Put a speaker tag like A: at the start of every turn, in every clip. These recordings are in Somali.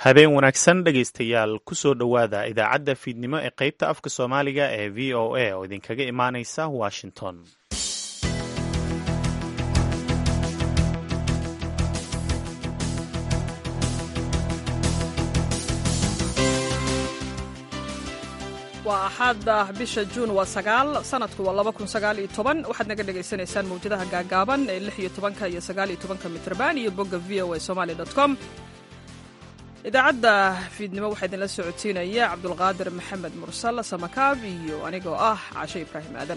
A: habeen wanaagsan dhegaystayaal kusoo dhowaada idaacadda fiidnimo ee qaybta afka soomaaliga ee v o a oo idinkaga imaanaysa washington
B: waa axaada bisha juun waa sagaal sanadku waa laba kun sagaal iyo toban waxaad naga dhagaysanaysaan mawjadaha gaagaaban ee lix iyo tobanka iyo sagaal iyo tobanka mitrban iyo bogga v o a somaali dot com idaacadda fiidnimo waxaa idinla socotiinaya cabdulqaadir maxamed mursal samakaab iyo anigoo ah cashe ibraahim aadan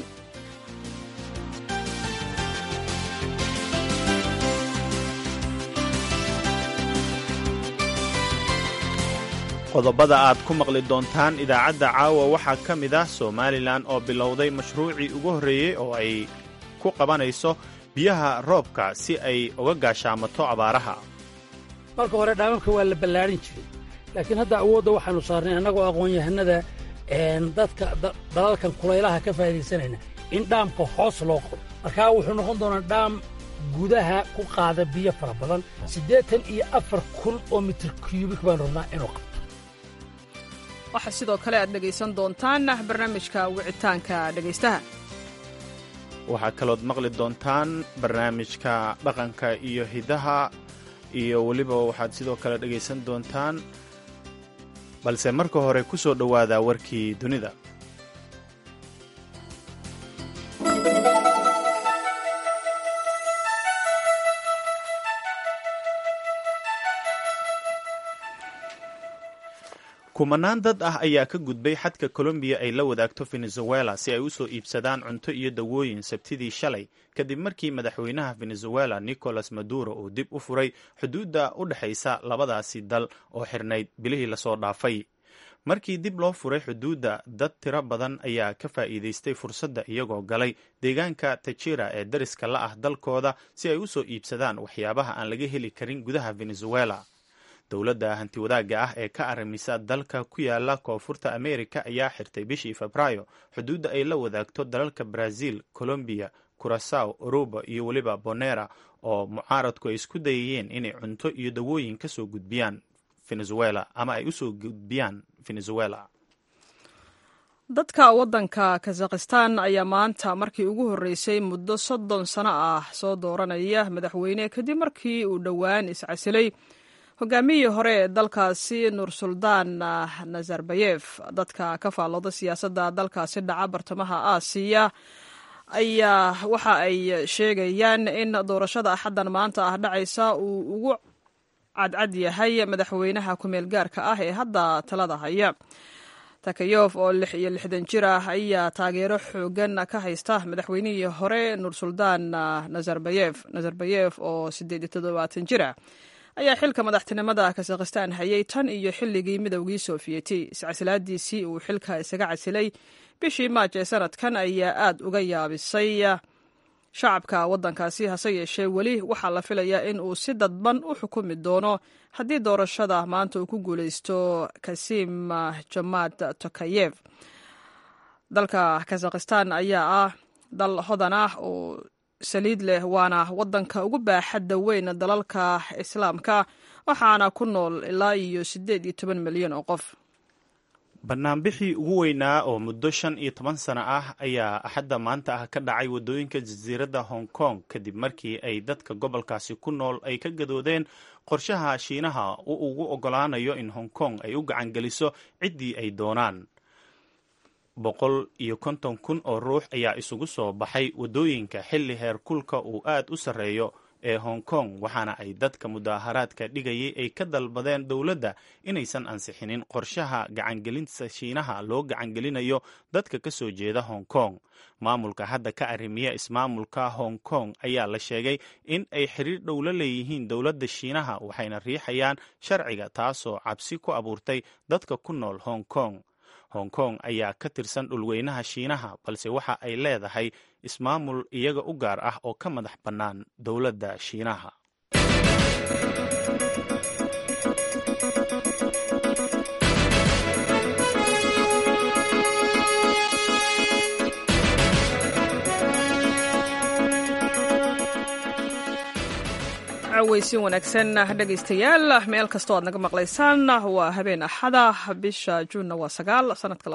A: qodobada aad ku maqli doontaan idaacadda caawa waxaa ka mid ah somalilan oo bilowday mashruucii ugu horreeyey oo ay ku qabanayso biyaha roobka si ay uga gaashaamato abaaraha
C: marka hore dhaamamka waa la ballaarin jiray laakiin hadda awoodda waxaannu saarnay annagoo aqoon-yahanada dadka dalalkan kulaylaha ka faa'idaysanayna in dhaamka hoos loo qodo markaa wuxuu noqon doonaa dhaam gudaha ku qaada biyo fara badan siddeetan iyo afar kun oo mitir kyubik baan rabnaa inuu qabto
B: waxaa sidoo kale aad dhegaysan doontaan barnaamijka wicitaanka dhegaystaha
A: waxaa kalood maqli doontaan barnaamijka dhaqanka iyo hidaha iyo weliba waxaad sidoo kale dhegaysan doontaan balse marka hore ku soo dhowaada warkii dunida kumanaan dad ah ayaa ka gudbay xadka colombiya ay la wadaagto venezuela si ay u soo iibsadaan cunto iyo dawooyin sabtidii shalay kadib markii madaxweynaha venezuela nicolas maduro uu dib u furay xuduudda u dhexaysa labadaasi dal oo xirnayd bilihii lasoo dhaafay markii dib loo furay xuduudda dad tiro badan ayaa ka faa'iidaystay fursadda iyagoo galay deegaanka tajira ee dariska la ah dalkooda si ay u soo iibsadaan waxyaabaha aan laga heli karin gudaha venezuela dowladda hantiwadaagga ah ee ka arrimisa dalka ku yaala koonfurta amerika ayaa xirtay bishii febraayo xuduudda ay la wadaagto dalalka brazil colombiya curasaw aruba iyo weliba bonera oo mucaaradku ay isku dayayeen inay cunto iyo dawooyin ka soo gudbiyaan venezuela ama ay usoo gudbiyaan venezuela
B: dadka waddanka kazakhistan ayaa maanta markii ugu horreysay muddo soddon sano ah soo dooranaya madaxweyne kadib markii uu dhowaan iscasilay hogaamiyii hore ee dalkaasi nursuldaan nazarbayef dadka ka faallooda siyaasadda dalkaasi dhaca bartamaha aasiya ayaa waxa ay sheegayaan in doorashada axaddan maanta ah dhacaysa uu ugu cadcad yahay madaxweynaha ku-meel gaarka ah ee hadda talada haya takayof oo lix iyo lixdan jir ah ayaa taageero xoogan ka haysta madaxweynihii hore nursuldaan nazarbayef nazarbayef oo siddeed iyo toddobaatan jir ah ayaa xilka madaxtinimada kazakhistan hayay tan iyo xilligii midowgii soofiyeti iscasilaadiisii uu xilka isaga casilay bishii maaj ee sanadkan ayaa aad uga yaabisay shacabka waddankaasi hase yeeshee weli waxaa la filayaa in uu si dadban u xukumi doono haddii doorashada maanta uu ku guulaysto kasim jamaad tokayev dalka kazakhistan ayaa ah dal hodan ah oo saliid leh waana waddanka ugu baaxadda weyn dalalka islaamka waxaana ku nool ilaa iyo siddeed iyo toban milyan oo qof
A: banaanbixii ugu weynaa oo muddo shan iyo toban sano ah ayaa axadda maanta ah ka dhacay waddooyinka jasiiradda hong kong kadib markii ay dadka gobolkaasi ku nool ay ka gadoodeen qorshaha shiinaha uu ugu oggolaanayo in hong kong ay u gacangeliso ciddii ay doonaan boqol iyo konton kun oo ruux ayaa isugu soo baxay waddooyinka xilli heer kulka uu aad u sarreeyo ee hong kong waxaana ay dadka mudaaharaadka dhigayay ay ka dalbadeen dowladda inaysan ansixinin qorshaha gacangelinta shiinaha loo gacangelinayo dadka ka soo jeeda hong kong maamulka hadda ka arrimiya ismaamulka hong kong ayaa la sheegay in ay xiriir dhow la leeyihiin dowladda shiinaha waxayna riixayaan sharciga taasoo cabsi ku abuurtay dadka ku nool hong kong hong kong ayaa ka tirsan dhulweynaha shiinaha balse waxa ay leedahay ismaamul iyaga u gaar ah oo ka madax bannaan dowladda shiinaha
B: cawaysiin wanaagsan dhegaystayaal meel kastoo aad naga maqlaysaan waa habeen axada bisha juunna waa sagaal sanadka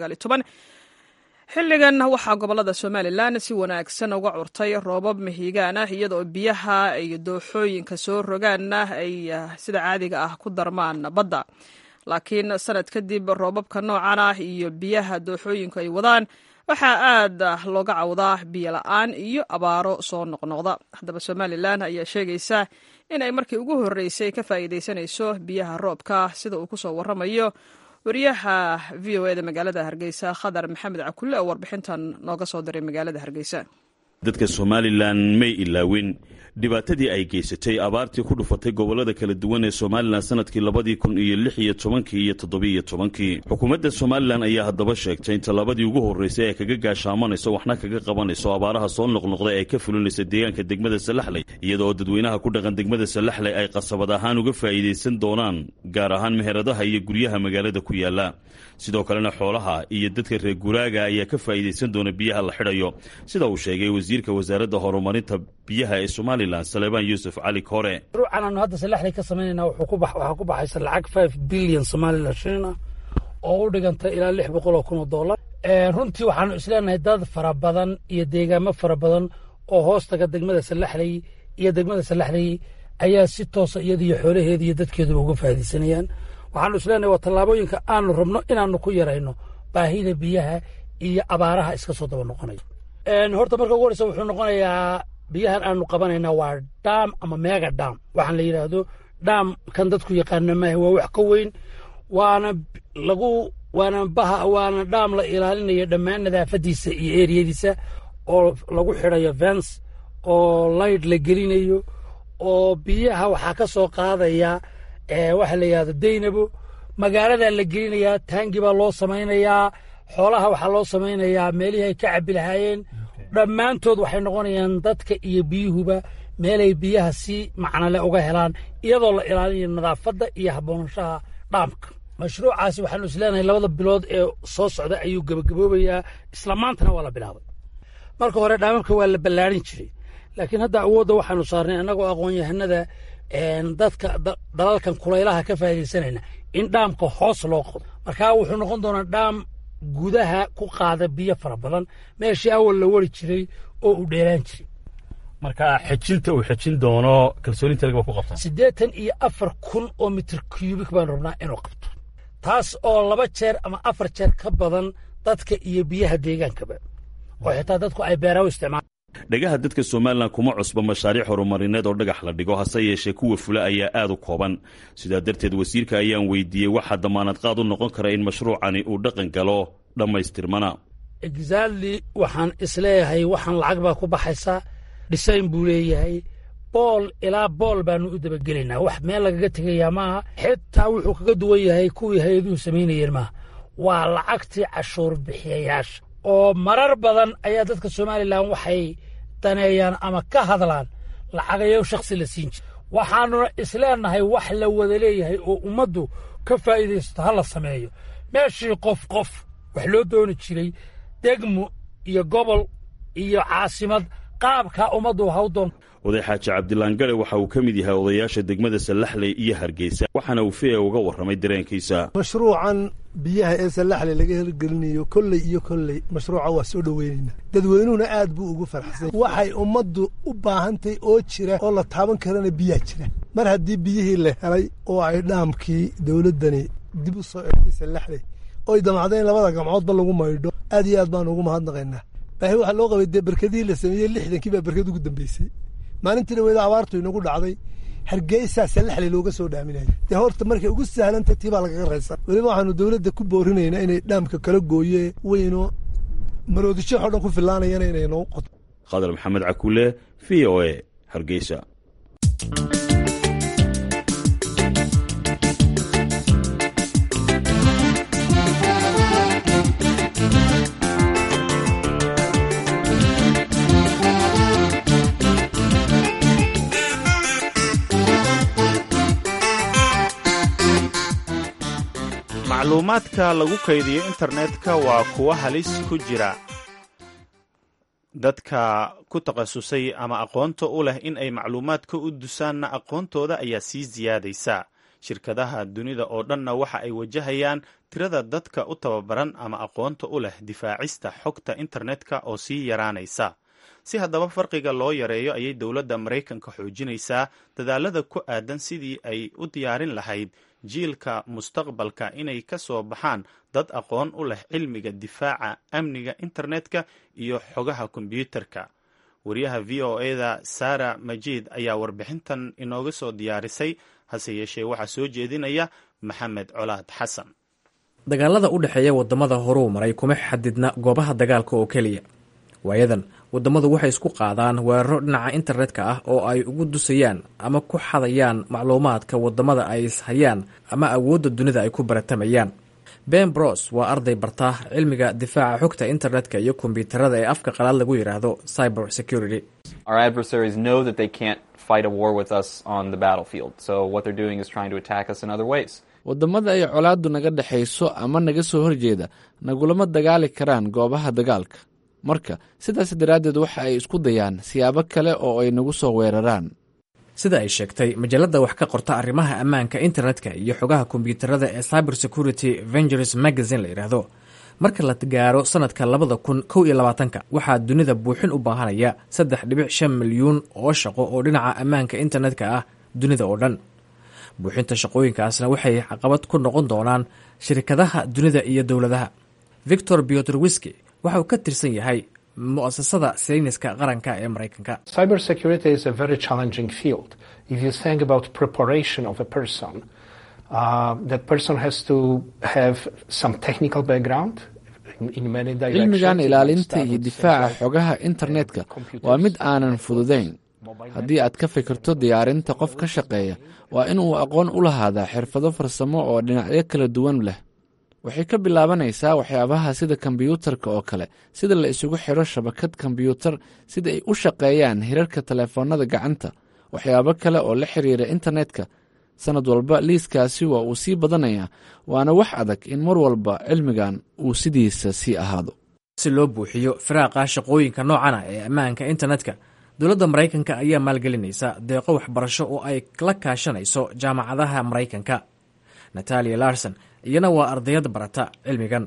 B: xilligan waxaa gobolada somalilan si wanaagsan uga curtay roobab mahiigaan ah iyadoo biyaha iyo dooxooyinka soo rogaanna ay sida caadiga ah ku darmaan badda laakiin sanad kadib roobabka noocan ah iyo biyaha dooxooyinku ay wadaan waxaa aad looga cawdaa biyo la-aan iyo abaaro soo noqnoqda haddaba somalilan ayaa sheegaysa in ay markii ugu horreysay ka faa'iidaysanayso biyaha roobka sida uu kusoo waramayo wariyaha v o eda magaalada hargeysa khadar maxamed cakulle oo warbixintan nooga soo diray magaalada hargeysa
D: dadka somalilan may ilaawin dhibaatadii ay geysatay abaartii ku dhufatay gobollada kala duwan ee somalilan sanadkii labadii kun iyo lix iyo tobankii iyo toddobiiyo tobankii xukuumadda somalilan ayaa haddaba sheegtay in tallaabadii ugu horraysay ay kaga gaashaamanayso waxna kaga qabanayso abaaraha soo noqnoqday ay ka fulinaysa deegaanka degmada salaxley iyadaoo dadweynaha ku dhaqan degmada salaxley ay qasabad ahaan uga faa'iidaysan doonaan gaar ahaan meheradaha iyo guryaha magaalada ku yaalla sidoo kalena xoolaha iyo dadka reer guraaga ayaa ka faa'iidaysan doona biyaha la xidhayo sida uu sheegay wasiirka wasaaradda horumarinta biyaha ee somalilan salebaan yuusuf cali kore
C: ruucan aanu hadda salaxley ka samaynayna waxaa ku baxaysa lacag five bilyan somalilan shilin ah oo u dhiganta ilaa lix boqol oo kun oo dollar runtii waxaanu isleenahay dad fara badan iyo deegaamo fara badan oo hoostaga degmada salaxley iyo degmada salaxley ayaa si toosa iyadiiyo xoolaheeda iyo dadkeeduba uga faa'iidaysanayaan waxaanu isleenahay waa tallaabooyinka aanu rabno inaanu ku yarayno baahida biyaha iyo abaaraha iska soo daba noqonayo horta marka ugu horeysa wuxuu noqonayaa biyahan aanu qabanayna waa dham ama mega dham waxaan la yidhaahdo dham kan dadku yaqaana maaha waa wax ka weyn waana lagu waana baha waana dham la ilaalinayo dhammaan nadaafadiisa iyo eriyadiisa oo lagu xidhayo vens oo layd la gelinayo oo biyaha waxaa ka soo qaadaya waxa la yidhahdo daynabo magaaladaa la gelinayaa taangi baa loo samaynayaa xoolaha waxaa loo samaynayaa meelihii ay ka cabbi lahaayeen dhammaantood waxay noqonayaan dadka iyo biyuhuba meelay biyaha si macnale uga helaan iyadoo la ilaalinayo nadaafadda iyo habboonashaha dhaamka mashruucaasi waxaanu isleenahay labada bilood ee soo socda ayuu gebagaboobayaa isla maantana waa la bilaabay marka hore dhaamamka waa la ballaarin jiray laakiin hadda awoodda waxaanu saarnay annagoo aqoon-yahanada dadka dalalkan kulaylaha ka faa'iidaysanayna in dhaamka hoos loo qodo markaa wuxuu noqon doonaa dhaam gudaha ku qaada biyo fara badan meeshii awal la wari jiray oo uu dheeraan jiray
E: marka xejinta uu xejin doono kalsooninta laga ku qabtaa
C: siddeetan iyo afar kun oo mitir cubik baan rabnaa inuu qabto taas oo laba jeer ama afar jeer ka badan dadka iyo biyaha deegaankaba oo xitaa dadku ay beeraha u isticmaalaan
D: dhagaha dadka somalilan kuma cusba mashaariic horumarineed oo dhagax la dhigo hase yeeshee kuwa fula ayaa aad u kooban sidaa darteed wasiirka ayaan weydiiyey waxaa damaanad qaad u noqon kara in mashruucani uu dhaqan galo dhammaystirmana
C: exactly waxaan isleeyahay waxaan lacag baa ku baxaysaa dhisayn buu leeyahay bool ilaa bool baanu u dabagelaynaa wax meel lagaga tegayaa maaha xitaa wuxuu kaga duwan yahay kuwii hay-aduhu samaynayeen maaha waa lacagtii cashuur bixiyayaasha oo marar badan ayaa dadka somalilan waxay daneeyaan ama ka hadlaan lacagayo shakhsi la siin jira waxaanuna isleenahay wax la wada leeyahay oo ummaddu ka faa'iidaysato ha la sameeyo meeshii qof qof wax loo dooni jiray degmo iyo gobol iyo caasimad qaabkaa ummaddu ha u doonto
D: oday xaaji cabdilaan gare waxa uu ka mid yahay odayaasha degmada sallaxley iyo hargeysa waxaana uu fia uga warramay dareenkiisa
F: mashruucan biyaha ee sallaxley laga hirgelinayo kolley iyo kolley mashruuca waa soo dhoweynayna dadweynuhuna aad buu ugu farxsan waxay ummaddu u baahantay oo jira oo la taaban karana biyaa jira mar haddii biyihii la helay oo ay dhaamkii dowladdani dib u soo egtay sallaxley oy damacdeen labada gamcoodba lagu maydho aad iyo aad baan ugu mahadnaqaynaa baahi waxaa loo qabay dee berkadihii la sameeyey lixdankii baa berkad ugu dambeysay maalintii dhaweeda abaartu inagu dhacday hargeysaa sallaxley looga soo dhaaminaya dee horta markay ugu sahlanta tii baa lagaga raysan weliba waxaanu dowladda ku boorinaynaa inay dhaamka kala gooye weyno maroodisho o dhan ku filaanayana inay noo qoto
D: khadar maxamed cakuule v o e hargeysa
A: macluumaadka lagu kaydiyo internetka waa kuwo halis ku jira dadka ku takhasusay ama aqoonta u leh in ay macluumaadka u dusaanna aqoontooda ayaa sii siyaadaysa shirkadaha dunida oo dhanna waxa ay wajahayaan tirada dadka u tababaran ama aqoonta u leh difaacista xogta internetka oo sii yaraanaysa si haddaba farqiga loo yareeyo ayay dowladda maraykanka xoojinaysaa dadaalada ku aadan sidii ay u diyaarin lahayd jiilka mustaqbalka inay ka soo baxaan dad aqoon u leh cilmiga difaaca amniga internetka iyo xogaha kombyuutarka wariyaha v o eda sara majiid ayaa warbixintan inooga soo diyaarisay hase yeeshee waxaa soo jeedinaya maxamed colaad xasan
G: dagaalada u dhexeeya waddamada horuu maray kuma xadidna goobaha dagaalka oo keliya waayadan waddamadu waxay isku qaadaan weeraro dhinaca internetka ah oo ay ugu dusayaan ama ku xadayaan macluumaadka waddamada ay ishayaan ama awoodda dunida ay ku baratamayaan ben bros waa arday barta cilmiga difaaca xogta internetka iyo kombyuutarada ee afka qalaad lagu yidhaahdo cyber security
H: waddamada ay colaaddu naga dhexayso ama naga soo horjeeda nagulama dagaali karaan goobaha dagaalka marka sidaas daraaddeed waxa ay isku dayaan siyaabo kale oo ay nagu soo weeraraan
G: sida ay sheegtay majalladda wax ka qorta arrimaha ammaanka internetka iyo xogaha kombyuutarada ee cyber security vengers magazine la yidhaahdo marka la gaaro sanadka labada kun kow iyo labaatanka waxaa dunida buuxin u baahanaya saddex dhibic shan milyuun oo shaqo oo dhinaca ammaanka internetka ah dunida oo dhan buuxinta shaqooyinkaasna waxay caqabad ku noqon doonaan shirkadaha dunida iyo dowladaha victor biotrwiski waxa uu ka tirsan yahay mu'asasada sayniska qaranka ee maraykanka
H: cilmigan ilaalinta iyo difaaca xogaha internetka waa mid aanan fududayn haddii aad ka fikirto diyaarinta qof ka shaqeeya waa inuu aqoon u lahaadaa xirfado farsamo oo dhinacyo kala duwan leh waxay ka bilaabanaysaa waxyaabaha sida kombiyuutarka oo kale sida la isugu xidho shabakad kombiyuutar sida ay u shaqeeyaan hirarka telefoonnada gacanta waxyaabo kale oo la xiriira internetka sanad walba liiskaasi waa uu sii badanayaa waana wax adag in mar walba cilmigan uu sidiisa sii ahaado
G: si loo buuxiyo firaaqa shaqooyinka noocana ee ammaanka internetka dowladda maraykanka ayaa maalgelinaysa deeqo waxbarasho oo ay la kaashanayso jaamacadaha maraykanka natalia larson iyana waa ardayad barata cilmigan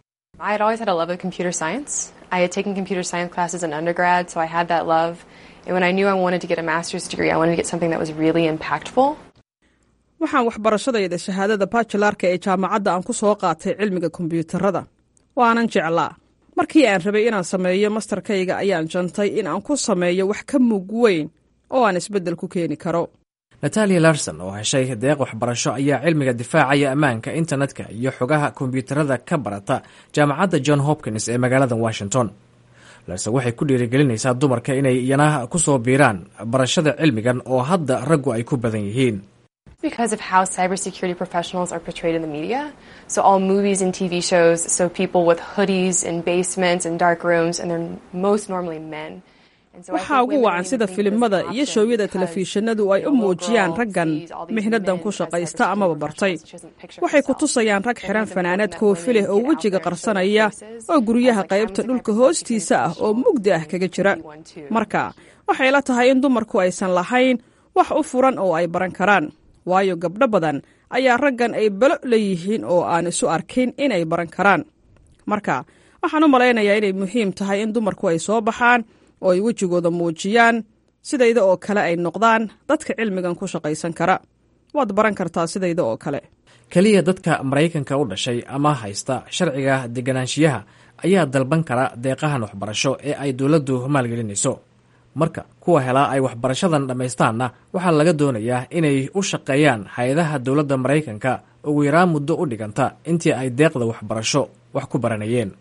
B: waxaan waxbarashadayda shahaadada bajilarka ee jaamacadda aan ku soo qaatay cilmiga kombyuutarada waanan jeclaa markii aan rabay inaan sameeyo mastarkayga ayaan jantay in aan ku sameeyo wax ka mug weyn oo aan isbeddel ku keeni karo
G: natalia larson oo heshay deeq waxbarasho ayaa cilmiga difaacaya ammaanka internetka iyo xogaha kombyuutarada ka barata jaamacadda john hopkins ee magaalada washington larson waxay ku dhiirigelinaysaa dumarka inay iyana ku soo biiraan barashada cilmigan oo hadda raggu ay ku badan yihiin
I: because of how cybersecurity professionals are portrayed in the media. So all movies and TV shows, so people with hoodies and basements and dark rooms, and they're most normally men.
B: waxaa ugu wacan sida filimada iyo shoowyada telefishinadu ay u muujiyaan raggan mihnadan ku shaqaysta amaba bartay waxay ku tusayaan rag xiran fanaanad koofi leh oo wejiga qarsanaya oo guryaha qaybta dhulka hoostiisa ah oo mugdi ah kaga jira marka waxay la tahay in dumarku aysan lahayn wax u furan oo ay baran karaan waayo gabdho badan ayaa raggan ay balo leeyihiin oo aan isu arkin inay baran karaan marka waxaan u malaynayaa inay muhiim tahay in dumarku ay soo baxaan oo ay wejigooda muujiyaan sidayda oo kale ay noqdaan dadka cilmigan ku shaqaysan kara waad baran kartaa sidayda oo kale
G: keliya dadka maraykanka u dhashay ama haysta sharciga deganaanshiyaha ayaa dalban kara deeqahan waxbarasho ee ay dowladdu maalgelinayso marka kuwa helaa ay waxbarashadan dhammaystaanna waxaa laga doonayaa inay u shaqeeyaan hay-adaha dowladda maraykanka ugu yaraan muddo u dhiganta intii ay deeqda waxbarasho wax ku baranayeen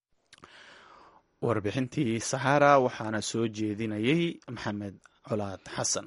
A: warbixintii saxaara waxaana soo jeedinayay maxamed colaad xasan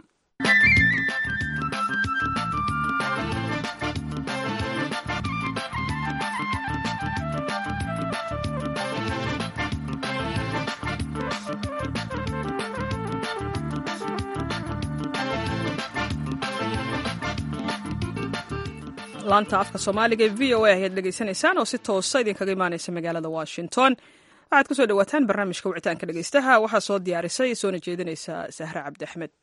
B: laanta afka soomaaliga ee v o a ayaad dhegaysanaysaan oo si toosa idinkaga imaanaysa magaalada washington waxaad kusoo dhawaataan barnaamijka wicitaanka dhegeystaha waxaa soo diyaarisay soona jeedinaysa sahre cabdi axmed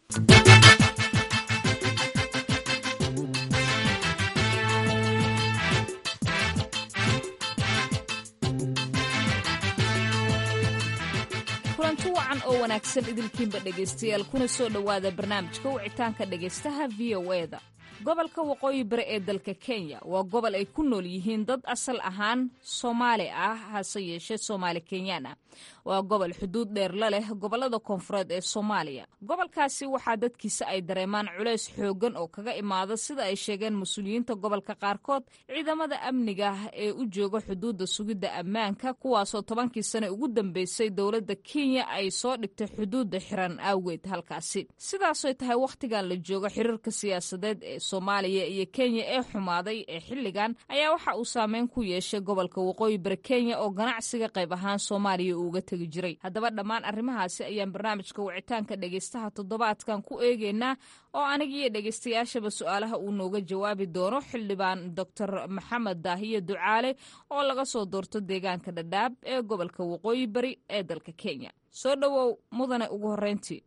J: kulanti wacan oo wanaagsan idilkiinba dhegaystayaal kuna soo dhowaada barnaamijka wicitaanka dhegaystaha v o e da gobolka waqooyi bari ee dalka kenya waa gobol ay ku nool yihiin dad asal ahaan soomaali ah hase yeeshee soomaali kenyaan ah waa gobol xuduud dheer la leh gobolada koonfureed ee soomaaliya gobolkaasi waxaa dadkiisa ay dareemaan culays xooggan oo kaga imaada sida ay sheegeen mas-uuliyiinta gobolka qaarkood ciidamada amniga ee u jooga xuduudda sugidda ammaanka kuwaasoo tobankii sane ugu dambeysay dowladda kenya ay soo dhigtay xuduudda xiran awgeed halkaasi sidaasoy tahay wakhtigan la joogo xiriirka siyaasadeed ee soomaaliya iyo kenya ee xumaaday ee xilligan ayaa waxa uu saameyn ku yeeshay gobolka waqooyi bari kenya oo ganacsiga qayb ahaan soomaaliya uuga tegi jiray haddaba dhammaan arrimahaasi ayaan barnaamijka wicitaanka dhegaystaha toddobaadkan ku eegeynaa oo aniga iyo dhegaystayaashaba su-aalaha uu nooga jawaabi doono xildhibaan doctor maxamed daahiye ducaale oo laga soo doorto deegaanka dhadhaab ee gobolka waqooyi bari ee dalka kenya soo dhowow mudane ugu horreyntii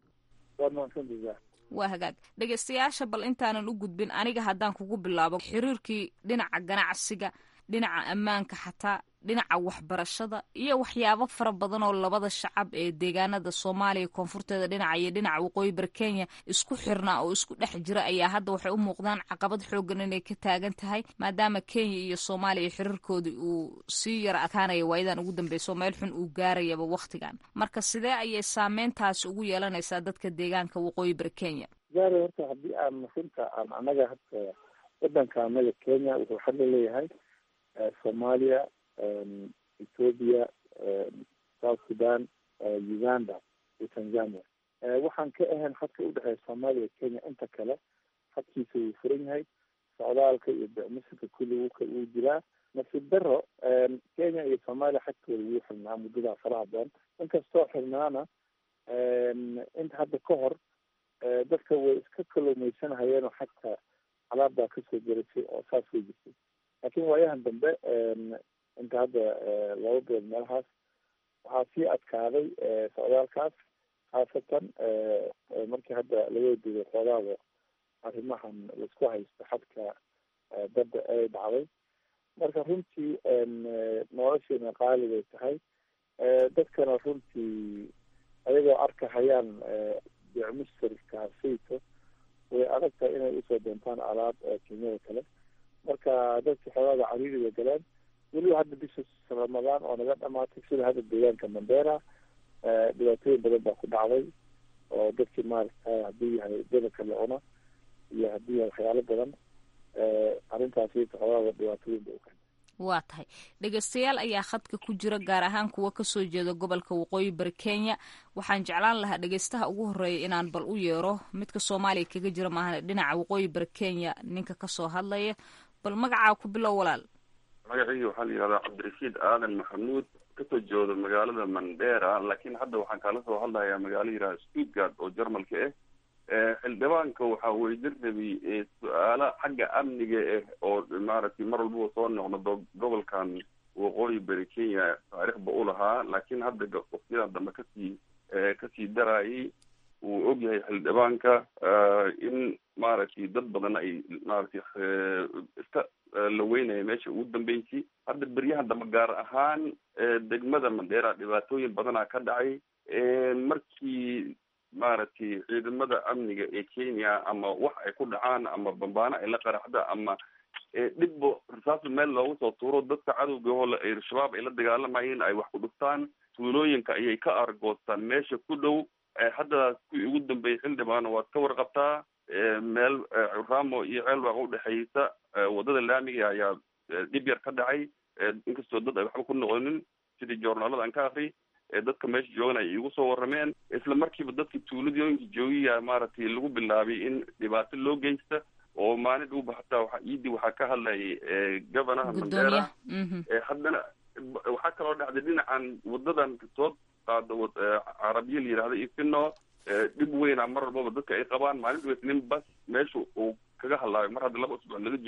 J: waa hagaag dhegaystayaasha bal intaanan u gudbin aniga haddaan kugu bilaabo xiriirkii dhinaca ganacsiga dhinaca ammaanka xataa dhinaca waxbarashada iyo waxyaabo fara badan oo labada shacab ee deegaanada soomaaliya koonfurteeda dhinaca iyo dhinaca waqooyi bari kenya isku xirnaa oo isku dhex jira ayaa hadda waxay u muuqdaan caqabad xoogan inay ka taagan tahay maadaama kenya iyo soomaaliya xiriirkoodii uu sii yara adkaanaya waayadan ugu dambeyso meel xun uu gaarayaba wakhtigan marka sidee ayay saameyntaasi ugu yeelanaysaa dadka deegaanka waqooyi bari kenya
K: gaari horta haddii aan masinta aan anaga hadda wadanka anaga kenya wuxuu xadla leeyahay soomaaliya ethoopia south sudan uganda iyo tanzania waxaan ka ahayn xadka udhexeeya soomaaliya kenya inta kale xadkiisa wuu furan yahay socdaalka iyo bicmusinka kulli wuu jiraa nasiib daro kenya iyo soomaaliya xadkooda wuu xirnaa muddadaa faraha badan inkastoo xirnaana inta hadda ka hor dadka way iska kalluumaysanahayeenoo xagta alaabbaa kasoo gerisay oo saas way jirtay laakiin waayahan dambe inta hadda laba bilood meelahaas waxaa sii adkaaday socdaalkaas khaasatan markii hadda laga diiday xoogaada arrimahan laisku haysto xadka badda ay dhacday marka runtii nolosheena qaali bay tahay dadkana runtii ayagoo arkahayaan bicmustarka sayto way adag tahay inay usoo doontaan alaab kenyada kale marka dadki xoogaada cariiri bay galeen weliba hadda bisha ramadaan oo naga dhamaatay sida hadda deegaanka mandera dhibaatooyin badan baa ku dhacday oo dadkii maaragtay haddii yahay dadanka la cuna iyo haddii yahay waxyaalo badan arrintaasi xoogaada dhibaatooyin bay ukeen
J: waa tahay dhegaystayaal ayaa khadka ku jira gaar ahaan kuwa kasoo jeeda gobolka waqooyi bari kenya waxaan jeclaan lahaa dhegaystaha ugu horeeya inaan bal u yeero midka soomaaliya kaga jira maahan dhinaca waqooyi bari kenya ninka kasoo hadlaya bal magacaa ku bilow walaal
L: magacayga waxaa la yihahdaa cabdirashiid aadan maxamuud kasoo jeedo magaalada mandera laakiin hadda waxaan kaala soo hadlayaa magaalo yihahda stuttgart oo jarmalka ah xildhibaanka waxaa weydin rabay su-aala xagga amniga ah oo maaragtay mar walbaba soo noqnodo gobolkan waqooyi bari kenya taariikhba u lahaa laakiin hadda waqtiyadan dambe kasii kasii darayay uu ogyahay xildhibaanka in maaragtay dad badan ay maaragtay iska la weynaya meesha ugu dambeysay hadda beryahan dambe gaar ahaan degmada mandera dhibaatooyin badanaa ka dhacay markii maaragtay ciidamada amniga ee kenya ama wax ay ku dhacaan ama bambaano ay la qaraxda ama dhibbo rasaas meel loogu soo tuuro dadka cadowga oo al-shabaab ay la dagaalamayeen ay wax ku dhuftaan tuulooyinka ayay ka argoostaan meesha ku dhow hadda kuwii ugu dambeeyay xildhibaana waad ka warqabtaa meel ramo iyo ceelwaaq udhexeysa wadada laamiga ayaa dhib yar ka dhacay inkastoo dad ay waxba ku noqonin sidii joornaalada aan ka akri dadka meesha joogan ay igu soo warrameen isla markiiba dadka tuuladooyinka joogiya maaragtay lagu bilaabay in dhibaato loo geysta oo maalin dhuuba hataa waxa iidii waxaa ka hadlayay governaha mandera haddana waxaa kaloo dhacday dhinacan wadadan soo qaado carabiya la yihahda ifino dhib weyna mar walbaba dadka ay qabaan maalin dhuweys nin bas meesha uu kaga hadlaayo mar hadda laba usbuuc laga joogo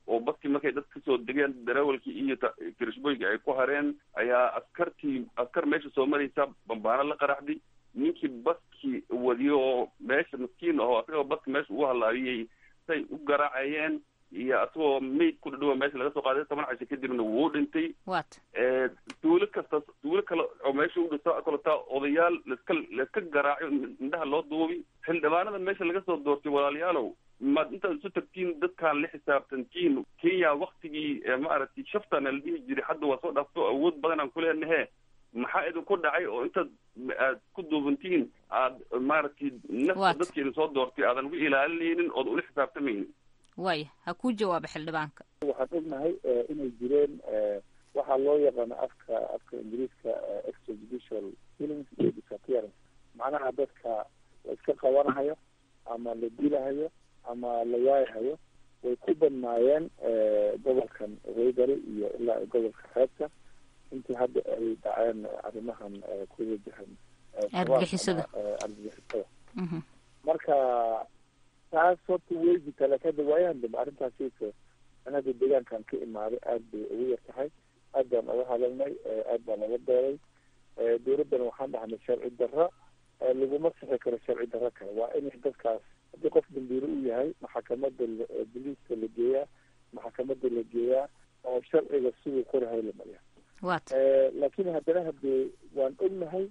L: oo baskii markay dad kasoo degeen darawalkii iyo kirishboyga ay ku hareen ayaa askartii askar meesha soo maraysa bambaano la qaraxday ninkii baskii wadiyo oo meesha maskiin aho asagoo baski meesha ugu halaabiyey say u garaacayeen iyo asagoo mayd ku dhadhowa meesha laga soo qaaday toban casho kadibna wuu dhintay
J: wat
L: tuulo kasta tuulo kale oo meesha u dhisa kaletaa odayaal laiska laiska garaaco indhaha loo duubi xildhibaanada meesha laga soo doortay walaalayaalow maad intaad isu tagtiin dadkaan la xisaabtantiin kenya waktigii maaragtay shaftana la dhihi jiray hadda waa soo dhaafto awood badan aan ku leenahe maxaa idinku dhacay oo intaad aad ku duubantiin aad maaragtay nafta dadkeeda soo doortay aadan ugu ilaalinaynin ood ula xisaabtamaynin
J: waaya ha kuu jawaaba xildhibaanka
K: waxaan ognahay inay jireen waxaa loo yaqaano afka afka ingiriiska extrajudicial killings iyo disappearance macnaha dadka la iska qabanahayo ama la dilahayo ama la waayahayo way ku badnaayeen gobolkan waybari iyo ilaa gobolka xeebta intii hadda ay dhaceen arrimahan ku wajahan
J: argagixisada
K: argagixisada marka taas horta way jirtaa laakiin hadda waayahan dambe arrintaasiisa an hadda deegaankan ka imaaday aad bay ugu yar tahay aad baan uga hadalnay aad baan laga dooday dowladdana waxaan dhahnay sharci darro laguma sixi karo sharci darro kale waa inay dadkaas haddii qof dambiile u yahay maxakamada boliiska la geeyaa maxakamada la geeyaa oo sharciga siduu qorahay la mariya
J: wat
K: laakiin haddana hadee waan ognahay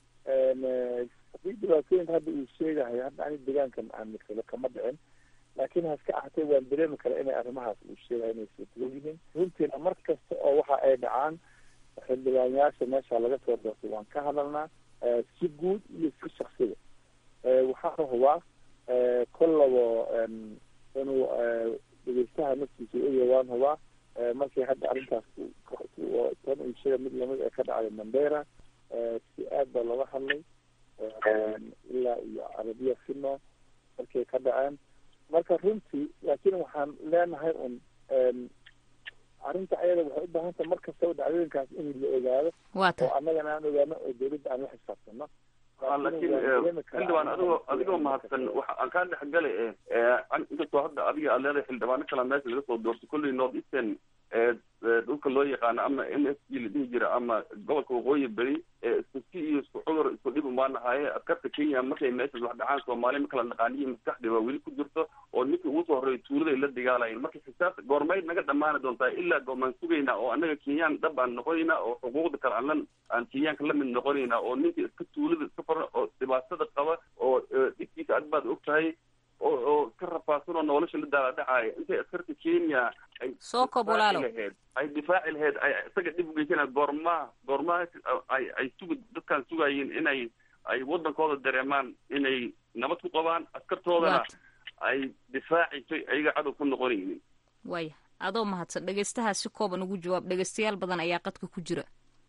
K: haddii dhibaatooyinka hadda uu sheegahay hadda ani deegaankan aan misalo kama dhicin laakiin haska ahatee waan dareemi kara inay arrimahaas uu sheegahay inay suurtagal yihiin runtiina mar kasta oo waxa ay dhacaan xildhibaanyaasha meesha laga soo doortay waan ka hadalnaa si guud iyo si shaksiga waxaana hubaa kollabo inuu dhegeystaha naftiisa oya waan hubaa markii hadda arrintaas tan uu sheega mid lamid ee ka dhacday mandera si aad baa looga hadlay ilaa iyo carabiya fino markay ka dhaceen marka runtii laakiin waxaan leenahay un arrinta ayada waxay u baahan tahay mar kastaba dhacdooyinkaas in la ogaado oo annagana aan ogaano oo dawladda aan la xisaabtano
L: laakiin xildhibaan adigoo adigoo mahadsan waxa aan kaa dhexgalay inkastoo hadda adiga aad leedahay xildhibaano kala meesha laga soo doortay kolley north eastern dhulka loo yaqaano ama m s g la dhihi jira ama gobolka waqooyi beri isku si iyo isku cudur isku dhib umaan nahaye askarta kenya markay meeshaas wax dhacaan soomaali ma kala naqaaniyo maskaxdii waa weli ku jirto oo ninkii ugu soo horreeyay tuuladay la dagaalayeen marka xisaabta goormayd naga dhammaani doontaa ilaa goormaan sugaynaa oo annaga kenyaan dhab aan noqonaynaa oo xuquuqda kale aan la aan kenyaanka la mid noqonaynaa oo ninkii iska tuulada iska faran oo dhibaatada qaba oo dhibkiisa ad baad og tahay oo oo ka rafaadsan oo nolosha la daaladhacaaya intay askarta kenya ay
J: soo kob walaalow
L: laheyd ay difaaci laheyd ay isaga dhib ugeysana goormaa goormaa ay ay sugi dadkaan sugayeen inay ay waddankooda dareemaan inay nabad ku qabaan askartoodana ay difaacayso ayaga cadow ku noqonaynin
J: waaya adoo mahadsan dhegeystahaa si kooban ugu jawaab dhegeystayaal badan ayaa qadka ku jira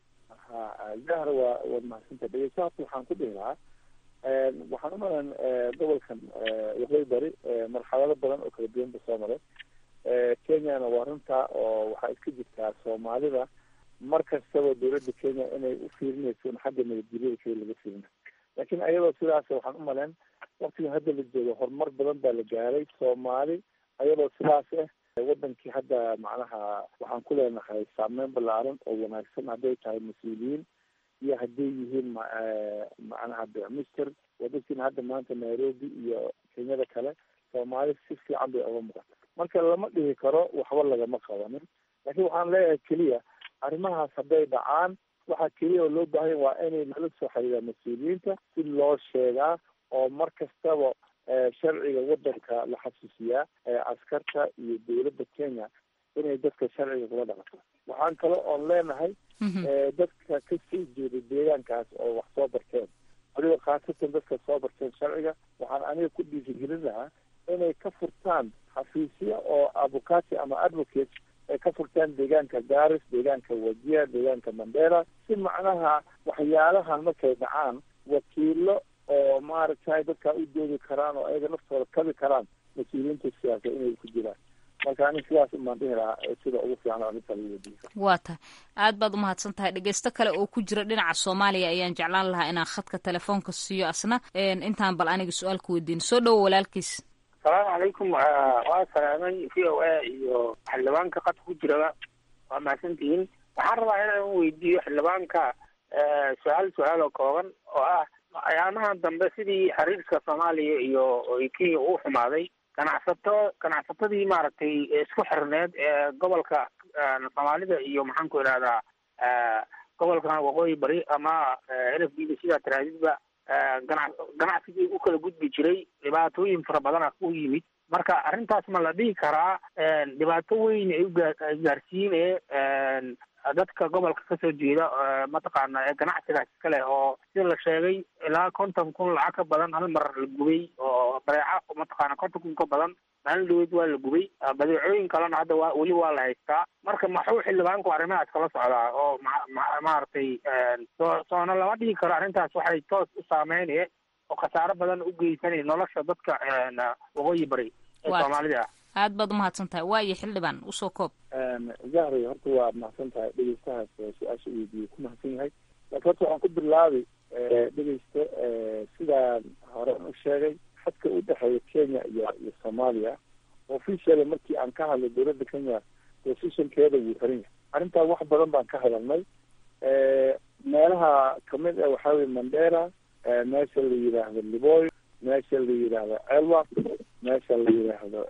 K: ha jahra waa waad mahadsanta dhegeystahaas waxaan ku dhihi lahaa waxaan umalan gobolkan waqooyi bari marxalado badan oo kala duwan ba soo maray kenyana waa runtaa oo waxaa iska jirtaa soomaalida mar kastaba dowladda kenya inay u fiirinayso in xagga nabadgelyada keli laga fiirina laakiin ayadoo sidaas waxaan u malen waktigan hadda la joogo horumar badan baa la gaaray soomaali ayadoo sidaas ah wadankii hadda macnaha waxaan ku leenahay saameyn ballaaran oo wanaagsan hadday tahay mas-uuliyiin iyo hadday yihiin macnaha bicmister wadadkiina hadda maanta nairobi iyo kenyada kale soomaali si fiican bay oga muuqata marka lama dhihi karo waxba lagama qabanin laakiin waxaan leeyahay keliya arrimahaas hadday dhacaan waxaa keliya oo loo baahanya waa inay nala soo xiriiraan mas-uuliyiinta si loo sheegaa oo mar kastaba sharciga wadanka la xasuusiyaa askarta iyo dowladda kenya inay dadka sharciga kula dhaqato waxaan kale oon leenahay dadka ka soo jeeda deegaankaas oo wax soo barteen waliba khaasatan dadka soo barteen sharciga waxaan aniga ku dhiirigelin lahaa inay ka furtaan xafiisya oo avocati ama advocate ay ka furtaan deegaanka garis deegaanka wajia deegaanka mandera si macnaha waxyaalahan markay dhacaan wakiilo oo maaragtay dadkaa u doodi karaan oo ayaga naftooda kabi karaan mas-uuliyiinta siyaasa inay ku jiraan marka ani sidaas umaan dhihi lahaa sida ugu fiican arrinta lagu wadiisa
J: waa tahay aad baad umahadsan tahay dhegeysto kale oo ku jira dhinaca soomaaliya ayaan jeclaan lahaa inaan khadka telefoonka siiyo asna intaan bal aniga su-aal ku weydiin soo dhowo walaalkiis
M: asalaamu calaykum waa salaamay v o a iyo xildhibaanka qadka ku jiraba waa mahadsantihiin waxaan rabaa inaan weydiiyo xildhibaanka su-aal su-aal oo kooban oo ah ayaamahan dambe sidii xiriirka soomaaliya iyo kenya uu xumaaday ganacsato ganacsatadii maaragtay isku xirneed ee gobolka soomaalida iyo maxaan ku idhahdaa gobolkan waqooyi bari ama n f d da sidaa taraadidba gana ganacsigii u kala gudbi jiray dhibaatooyin fara badana u yimid marka arrintaas ma la dhihi karaa dhibaato weyn ay ugaarsiine dadka gobolka kasoo jeeda mataqaana ee ganacsigaas iskale oo sida la sheegay ilaa konton kun lacag ka badan hal mar la gubay oo badeeca mataqaana konton kun ka badan maalin dhaweyd waa la gubay badeecooyin kalena hadda waa weli waa la haystaa marka maxuu xildhibaanku arrimahaas kala socdaa oo ma maaragtay soo soona lama dhihi karo arrintaas waxay toos u saameynaya oo khasaaro badan u geysanaya nolosha dadka waqooyi bari ee soomaalida ah
J: aad baad umahadsan tahay waayo xildhibaan usoo koob
K: zahri horta waa mahadsan tahay dhegeystahaas su-aasha weydiiyey ku mahadsan yahay laakiin horta waxaan ku bilaabay dhegeysta sidaan hore u sheegay xadka u dhexeeya kenya iyo iyo soomaaliya officially markii aan ka hadlay dowladda kenya positionkeeda wuu xiran yahay arrintaa wax badan baan ka hadalnay meelaha kamid ah waxaa weye mandera meesha la yidhaahdo liboy meesha la yidhaahdo elwa meesha la yidhaahdo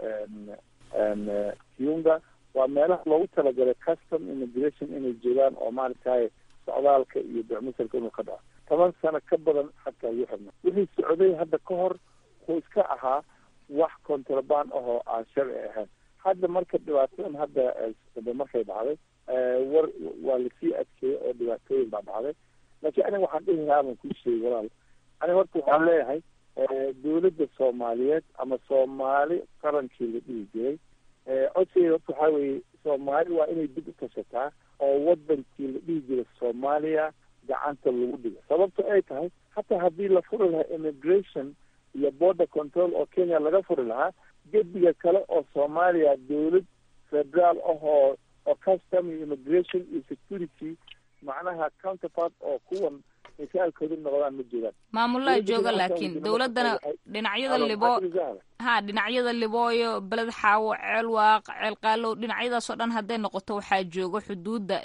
K: kiunga waa meelaha loogu talagalay custom immigration inay joogaan oo maaragtay socdaalka iyo becmusalka inuu ka dhaco toban sano ka badan xadka ugu xirna wixii socday hadda ka hor wuxuu iska ahaa wax contraband ahoo aan sharci ahayn hadda marka dhibaatadan hadda markay dhacday war waa lasii adkeeyey oo dhibaatooyin baa dhacday laakiin aniga waxaan dhihi lahaa baan kuu sheegay walaal aniga horta waxaan leeyahay dowladda soomaaliyeed ama soomaali qarankii la dhihi jiray codsigeeda horta waxaa weeye soomaali waa inay dib u tashataa oo wadankii la dhihi jiray soomaaliya gacanta lagu dhigo sababto ay tahay hataa haddii la furi lahaa immigration iyo border control oo kenya laga furi lahaa gediga kale oo soomaaliya dowlad federaal ahoo oo custom iyo immigration iyo security macnaha counterpart oo kuwan misaalkoodu noqdaan ma jiraan
J: maamulaa jooga laakiin dowladdana dhinacyada libo ha dhinacyada libooyo beled xaawo ceel waaq ceel qaalow dhinacyadaasoo dhan hadday noqoto waxaa jooga xuduudda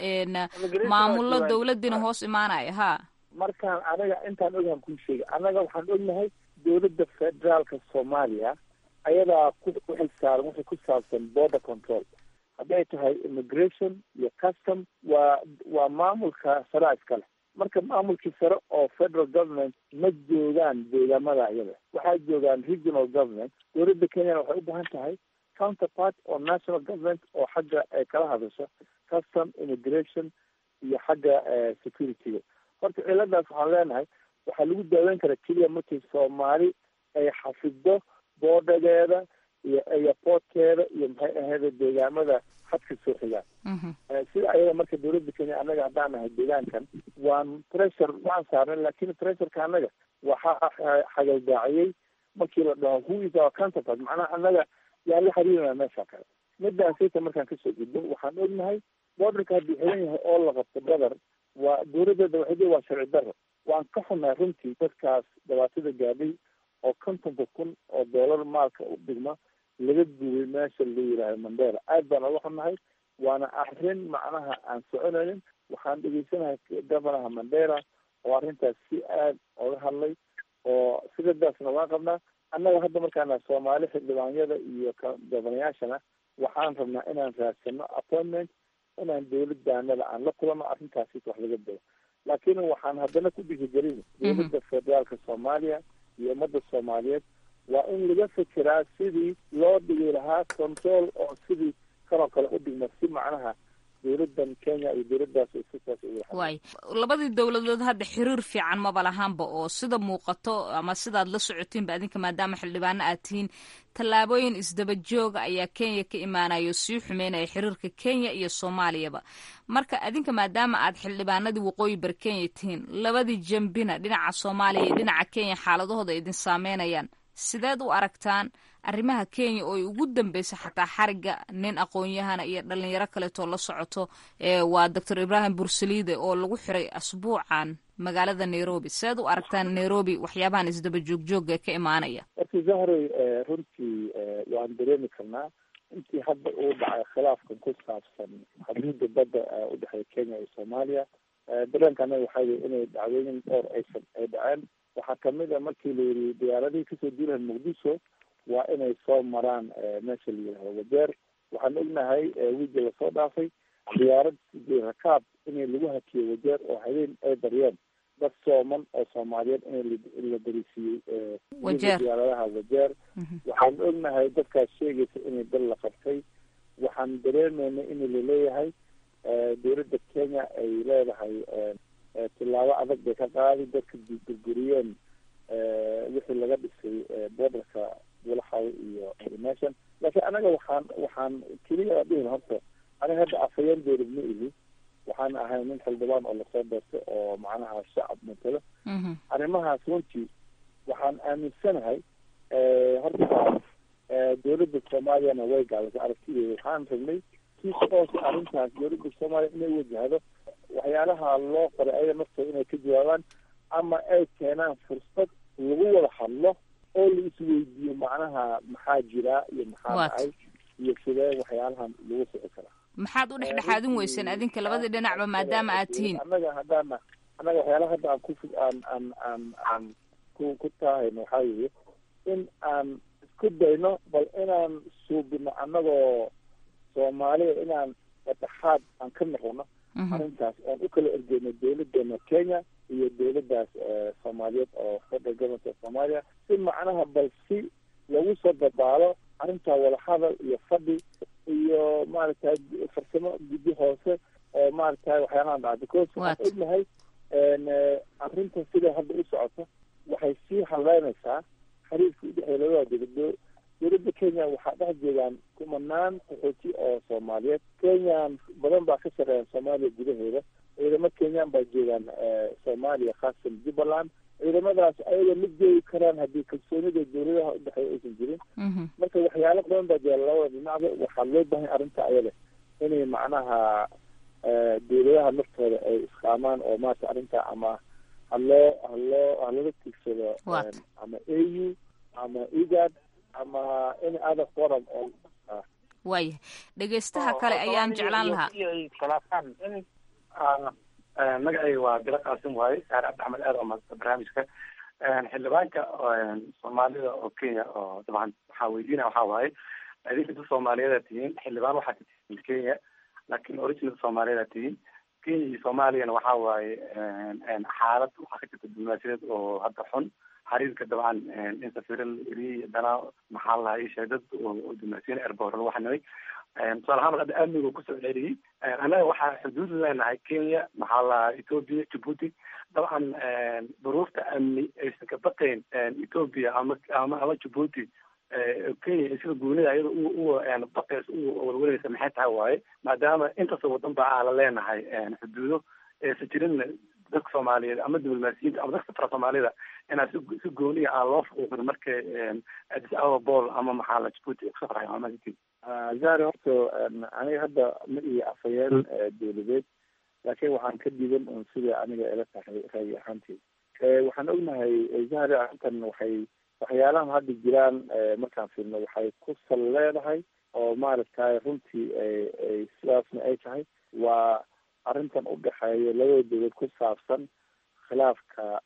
J: maamulo dowladdiina hoos imaanaya ha
K: markaan anaga intaan ogahan kuu sheegay annaga waxaan ognahay dowladda federaalka soomaaliya ayadaa ku xilsaaran wixii ku saabsan border control hadday tahay immigration iyo custom waa waa maamulka saraa iskale marka maamulkii sare oo federal government ma joogaan deegaamada iyada waxaa joogaan regional government dowladda kenyana waxay u baahan tahay counterpart oo national government oo xagga ay kala hadasho custom immigration iyo xagga securityga horta ciladaas waxaan leenahay waxaa lagu daaweyn karaa keliya markii soomaali ay xafido boodhageeda iyo airportkeeda iyo maxay ahayd deegaamada xadka soo xigaan sida ayada marka dowladda kenya annaga haddaan nahay deegaankan waan pressure waan saarnay lakin pressureka annaga waxaa xagaldaaciyey markii la dhaho who is our counterpart macnaha annaga yaan la xiriirina meesha kale midaasayta markaan kasoo gudbo waxaan ognahay borderka hadduu xiran yahay oo la qabto badar waa dowladdeeda waxay waa sharci daro waan ka xunnahay runtii dadkaas dhibaatada gaadhay oo kontonka kun oo doolar maalka u dhigma laga gubay meesha la yidhahdo mandera aad baan oga xunnahay waana arrin macnaha aan soconaynin waxaan dhegeysanahay governaha mandera oo arrintaas si aad oga hadlay oo sidadaasna waan qabnaa annaga hadda markaana soomaali xildhibaanyada iyo governayaashana waxaan rabnaa inaan raadsano appointment inaan dowladaanada aan la kulano arrintaasi wax laga dao laakiin waxaan haddana ku dhiirigelin dowladda federaalka soomaaliya iyo ummadda soomaaliyeed waa in laga fekeraa sidii loo dhigi lahaa control oo sidii kanoo kale u dhigma si macnaha dowladan kenya iyo dowladaas sidaas
J: waay labadii dowladood hadda xiriir fiican maba lahaanba oo sida muuqato ama sidaad la socotiinba adinka maadaama xildhibaano aad tihiin tallaabooyin isdaba jooga ayaa kenya ka imaanaya oo sii xumeynaya xiriirka kenya iyo soomaaliyaba marka adinka maadaama aad xildhibaanadii waqooyi bari kenya tihiin labadii jambina dhinaca soomaaliya iyo dhinaca kenya xaaladahooda idin saameynayaan sideed u aragtaan arrimaha kenya oo ay ugu dambeysa xataa xariga nin aqoon-yahana iyo dhalinyaro kaleetoo la socoto waa doctor ibrahim bursaliide oo lagu xiray asbuucan magaalada nairobi seed u aragtaan nairobi waxyaabahan isdaba joogjoogga ka imaanaya
K: marka zahray runtii waan dareemi karnaa intii hadda uu dhacay khilaafkan ku saabsan xuduudda badda udhexeeya kenya iyo soomaaliya dareenka anaga waxaa weye inay dhacdooyin dhowr aysan ay dhaceen waxaa kamid a markii la yidhi diyaaradihii kasoo duulahan muqdisho waa inay soo maraan meesha la yidhahdo wajeer waxaan ognahay wiigi lasoo dhaafay diyaarad rakaab in lagu hakiyo wajeer oo habeen ay daryeen dad sooman oo soomaaliyeed in la darisiiyey diyaaradaha wajeer waxaan ognahay dadkaas sheegaysa inay dal la qabtay waxaan dareemayna in laleeyahay dowladda kenya ay leedahay tilaabo adag bay ka qaadi dadka burburiyeen wixii laga dhisay borderka walaxaw iyo nation laakiin anaga waxaan waxaan keliya dhihin horta aniga hadda afhayeen dowlad ma ihi waxaan ahay nin xildhibaan oo lasoo doortay oo macnaha shacab matalo arrimahaas runtii waxaan aaminsanahay horta dowladda soomaaliyana way gaabisay aragtideeda waxaan rabnay si toos arrintaas dowladda soomaaliya inay wajahdo waxyaalaha loo qoray ayaga naftooda inay ka jawaabaan ama ay keenaan fursad lagu wada hadlo oo la isweydiiyo macnaha maxaa jira iyo maxaa dhacay iyo sidee waxyaalahan lagu soci karaa
J: maxaad u dhexdhexaadin weyseen adinka labadii dhinacba maadaama aad tihiin
K: annaga haddaana annaga waxyaalaha hadda aan ku aan aan aan aan ku ku taahayno waxaa weeye in aan isku dayno bal inaan suubino annagoo soomaaliya inaan dhexaad aan ka noqono arrintaas oon u kala ergeyno dowladeena kenya iyo dowladdaas soomaaliyeed oo federal government of soomaaliya si macnaha bal si lagu soo dabaalo arrintaa wadahadal iyo fadhi iyo maaragtay farsamo guddi hoose oo maaragtay waxyaalahan dhaca because waxaan ognahay arrinta sida hadda u socoto waxay sii haleynaysaa xiriirka udhexeeya labada dowlado dowladda kenya waxaa dhex joogaan kumanaan qaxooti oo soomaaliyeed kenyan badan baa ka shaqeeya soomaaliya gudaheeda ciidamo kenyan baa joogaan soomaaliya khaasatan jubbaland ciidamadaas ayaga ma joogi karaan haddii kalsoonida dowladaha udhexeeya aysan jirin marka waxyaalo badan baa jira labada dhinacba waxaa loo bahan arrinta ayada inay macnaha dowladaha naftooda ay isqaamaan oo maarata arrinta ama haloo haloo halala tigsado ama a u ama egad ama any other forum oo
J: waaya dhegeystaha kale ayaan jeclaan lahaa
N: magacayga waa bilo qaasim waaye saare cabdi axmed aad oo maadsan barnaamijka xildhibaanka soomaalida oo kenya oo dabcan waxaa weydiinaya waxaa waaye idinka dad soomaaliyeed tihiin xildhibaan waxaa ka tihiin kenya laakiin original soomaaliyeed tihiin kenya iyo soomaaliyana waxaa waaye xaalad waxaa ka jirta diblomaasiyadeed oo hadda xun xiriirka dabcan in safiiro la eriyey haddana maxaa lahaa isheeg dad oo diblomaasiyiin airport lagu xanimay tusaale ahaan hadda amniga kusoo celiyey annaga waxaa xuduud leenahay kenya maxaa lahaa ethoopia djibuuti dabcan duruufta amni aysan ka baqayn ethoopia ama ama ama djibuuti kenya sida guunida iyada u baqays u walwalaysa maxay tahay waaye maadaama intaasoo wadan ba aa la leenahay xuduudo aysan jirin dadka soomaaliyeed ama diblomaasiyiinta ama dadka safra soomaalida inaa si si gooniya aan loo fuuqin marka addis ababa bol ama maxaa la djibuuti ku safrayo amaanti
K: zari horta aniga hadda ma iyo afhayeen dowladeed laakiin waxaan ka diidan un sida aniga ila tahay raayi ahaanteed waxaan ognahay zahri arrintan waxay waxyaalahan hadda jiraan markaan fiirno waxay ku sal leedahay oo maaragtay runtii ay sidaasna ay tahay waa arrintan udhexeeya labada dowlad ku saabsan khilaafka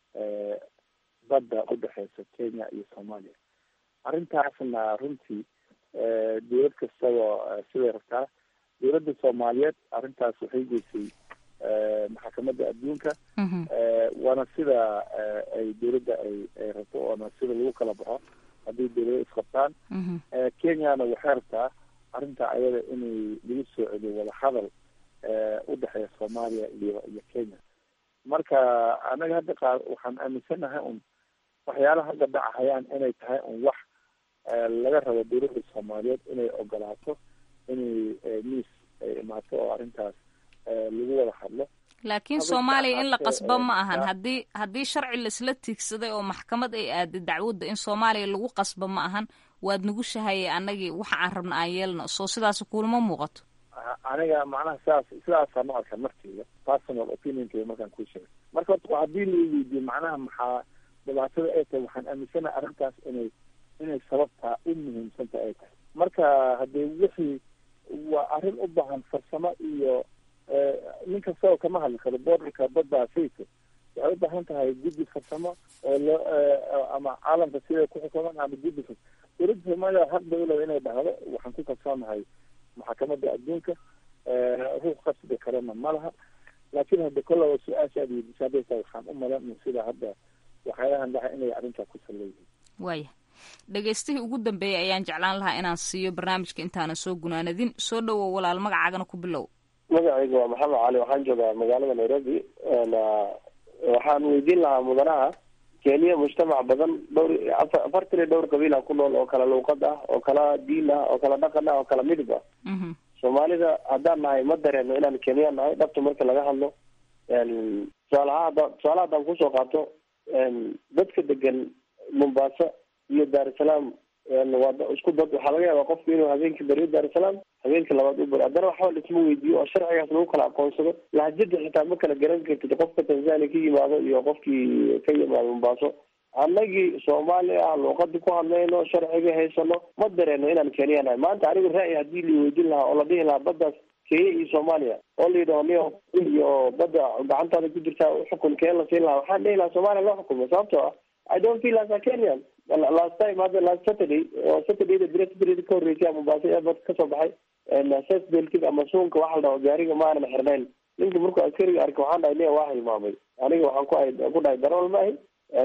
K: badda udhexeysa kenya iyo soomaaliya arrintaasna runtii dowlad kastaba siday rabtaa dowladda soomaaliyeed arrintaas waxay geysay maxkamadda adduunka waana sida ay dowladda ay ay rabto oona sida lagu kala baxo haddii dowlada isqabtaan kenyana waxay rabtaa arrinta ayada inay lagu soo celiyo wadahadal udhexeeya soomaaliya iyo iyo kenya marka anaga hadda qa waxaan aaminsanahay un waxyaalaha hadda dhacahayaan inay tahay un wax laga rabo dowladda soomaaliyeed inay ogolaato inay miis ay imaato oo arrintaas lagu wada hadlo
J: laakiin soomaaliya in la qasbo ma ahan haddii haddii sharci laisla tiigsaday oo maxkamad ay aaday dacwadda in soomaaliya lagu qasbo ma ahan waad nagu shahayay annagii waxa aan rabna aan yeelno soo sidaas kulama muuqato
K: aniga macnaha sidaas sidaasaan u arkaa markeyga personal opinionkeyga markaan kuu sheegay marka horta haddii la weydiiyo macnaha maxaa dhibaatada ay tahay waxaan aaminsanaha arrintaas inay inay sababtaa u muhiimsanta ay tahay marka haddee wixii waa arrin u baahan farsamo iyo nin kasta oo kama hadli karo boordarka badda sayta waxay u baahan tahay guddi farsamo oo loo ama caalamka siday ku xukuman ama guddi fas dowladda soomaaliya xaq bay uleda inay dhahdo waxaan ku kalsoonahay maxkamadda adduunka ruux qasbi karana ma laha laakiin hadda kollaba su-aasha aad weydiisa haddaysa waxaan u malan sida hadda waxyaalahan dhaca inay arrintaa ku salleeyihiin
J: waaya dhegaystihii ugu dambeeyay ayaan jeclaan lahaa inaan siiyo barnaamijka intaanan soo gunaanadin soo dhowow walaal magacaagana ku bilow
O: magacayga waa maxamed cali waxaan joogaa magaalada nairobi waxaan weydiin lahaa mudanaha kenya mujtamac badan dhowr afartan iyo dhowr qabiila ku nool oo kala luuqad ah oo kala diin ah oo kala dhaqan ah oo kala midib ah soomaalida haddaan nahay ma dareeno inaan kenya nahay dhabta marka laga hadlo tusaalaha hadda tusaalaha haddaan kusoo qaato dadka degan mombasa iyo dar es salaam waa isku dad waxaa laga yaabaa qofku inuu habeenkii beriyo dar es salaam habeenkii labaad u beri haddana waxba laisma weydiiyo oo sharcigaas lagu kala aqoonsado lahjada xitaa ma kala garan kartid qofka tanzania ka yimaado iyo qofkii ka yimaado mombaaso annagii soomaali ah luuqadii ku hadlayno sharciga haysano ma dareeno inaan kenya nahay maanta anigu ra'yi haddii la weydiin lahaa oo la dhihi lahaa baddaas kenya iyo soomaaliya oo la yidhaho niyo iyo badda gacantaada ku jirtaa uxukun keen la siin lahaa waxaan dhihi lahaa soomaaliya loo xukumo sababtoo ah i don't feel as a kenyan last time hadda last saturday oo saturdayda bira saturdayda ka horreysay mombaaso airport kasoo baxay sesbelkid ama suunka waxa la dhaho gaariga ma aanan xirnayn ninka markuu askariga arkay waxaan dhahay nia waa hilmaamay aniga waxaan ku ahay ku dhahay darawal ma ahi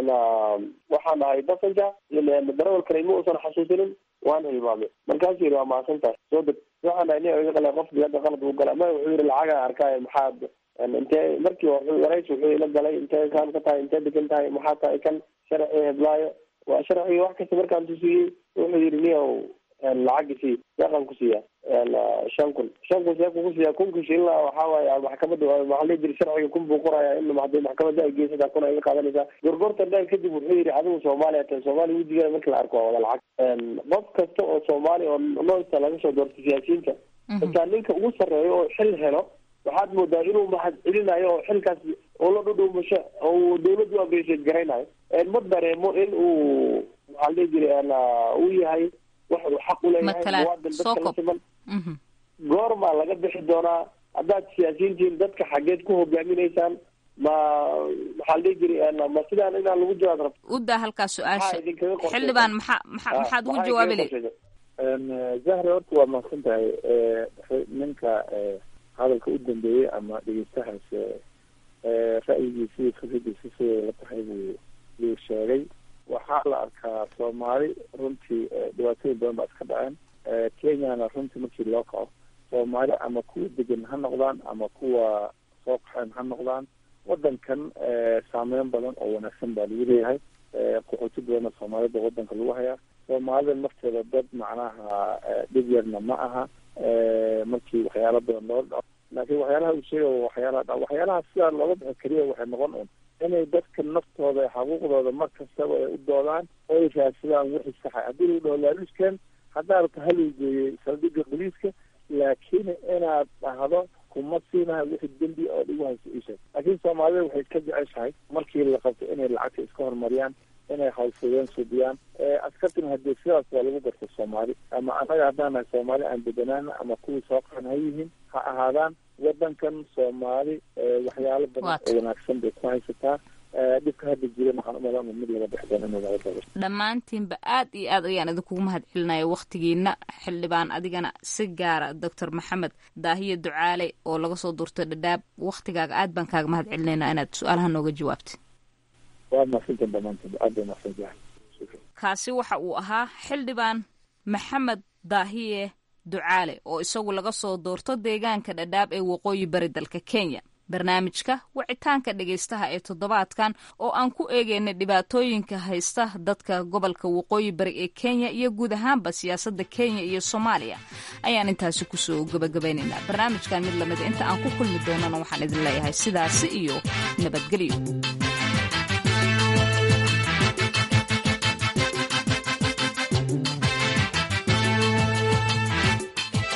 O: waxaan dhahay passenger darawalkana ima uusan xasuusinin waan hilmaamay markaasuu yidhi waa mahadsan tahay soo deg waxaan dhahay nia iga qalay qofkii hadda qalad uu galay ma wuxuu yidhi lacagaan arkaayo maxaad intee markii warays wuxuu ila galay intee kaan ka tahay intee degan tahay maxaa tahay kan sharci heblaayo waa sharciga wax kasta markaan tusiyey wuxuu yidhi niyow lacagi sii deeqan ku siiya shan kun shan kun see kuku siiya kunka shilina waxaa waaye maxkamadda maxaa la jiri sharciga kun buu qoraya in hadii maxkamadda ay geysataa kun ay iga qaadanaysaa gorgortan dheer kadib wuxuu yidhi adigu soomaaliya tan soomaaliya wejigeeda markii la arko waa wada lacag qof kasta oo soomaali oo noosta laga soo doorto siyaasiyiinta xitaa ninka ugu sarreeyo oo xil helo waxaad moodaa inuu mahad celinayo oo xilkaas oo la dhudhuumasho oo dawladdu abreesheed garaynayo ma dareemo in uu maxaa la dhihi jiray uu yahay wax uu xaq uleeyahay muwaadin dadka la siman goormaa laga bixi doonaa haddaad siyaasiyiintiin dadka xageed ku hogaaminaysaan ma maxaa la dhihi jiray ma sidaan inaan lagu jawaab rabto
J: udaa halkaa su-aasha xildhibaan maxaa maxaa maxaad ugu jawaabi le
K: zahri horta waa mahadsan tahay ninka hadalka u dambeeyey ama dhegeystahaas ra'yigiisi iyo fikradiisi siday la tahay buu buu sheegay waxaa la arkaa soomaali runtii dhibaatooyin badan baa iska dhaceen kenyana runtii markii loo kaco soomaali ama kuwa degan ha noqdaan ama kuwa soo qaxeen ha noqdaan wadankan saameyn badan oo wanaagsan baa lagu leeyahay qaxooti badanna soomaalida wadanka lagu hayaa soomaalida nafteeda dad macnaha dhib yarna ma aha markii waxyaala badan loo dhaco laakiin waxyaalaha uu sheegay waxyaalaha dha waxyaalaha sidaa looga bixi kariya waxay noqon un inay dadka naftooda xuquuqdooda mar kastaba ay u doodaan oo ay raadsadaan wixii saxa haddii lagu dhaho laaluuskan haddaa rabta haluu geeyey saldhigga boliiska laakiin inaad dhahdo kuma siinahay wixii dembi oo dhigu hayso isheeg laakiin soomaalida waxay ka jeceshahay markii la qabto inay lacagta iska horumariyaan inay hawlfudeen subiyaan askartina hadee sidaas waa lagu garta soomaali ama annaga haddaan nahay soomaali aan deganaan ama kuwii soo qaran ha yihiin ha ahaadaan wadankan soomaali waxyaalo badan oo wanaagsan bay ku haysataa dhibka hadda jiran waxaan umalan mid laga bix doono inuu laga dabo
J: dhammaantiinba aad iyo aad ayaan idinkugu mahad celinaya wakhtigiina xildhibaan adigana si gaara doctor maxamed daahiye ducaale oo laga soo durtay dhadhaab wakhtigaaga aad baan kaaga mahad celinaynaa inaad su-aalaha nooga jawaabtay
K: waa mahadsantan dhammaantiin aad bay mahadsantahay
J: kaasi waxa uu ahaa xildhibaan maxamed daahiye ducaale oo isagu laga soo doorto deegaanka dhadhaab ee waqooyi bari dalka kenya barnaamijka wicitaanka dhegaystaha ee toddobaadkan oo aan ku eegeynay dhibaatooyinka haysta dadka gobolka waqooyi bari ee kenya iyo guud ahaanba siyaasadda kenya iyo soomaaliya ayaan intaasi kusoo gabagabaynaynaa barnaamijkan mid lamida inta aan ku kulmi doonana waxaan idin leeyahay sidaasi iyo nabadgelyo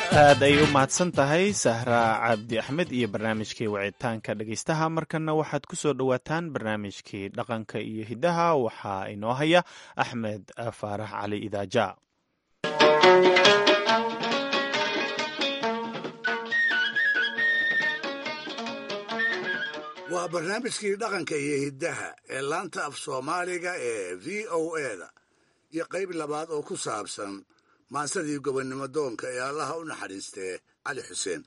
A: aad ay u mahadsan tahay sahra cabdi axmed iyo barnaamijkii wicitaanka dhegeystaha markana waxaad ku soo dhowaataan barnaamijkii dhaqanka iyo hiddaha waxaa inoo haya axmed faarax cali idaaja
P: waa barnaamijkii dhaqanka iyo hiddaha ee laanta af soomaaliga ee v o eda iyo qayb labaad oo ku saabsan maansadii gobonnimo doonka ee allaha u naxariistee cali xuseen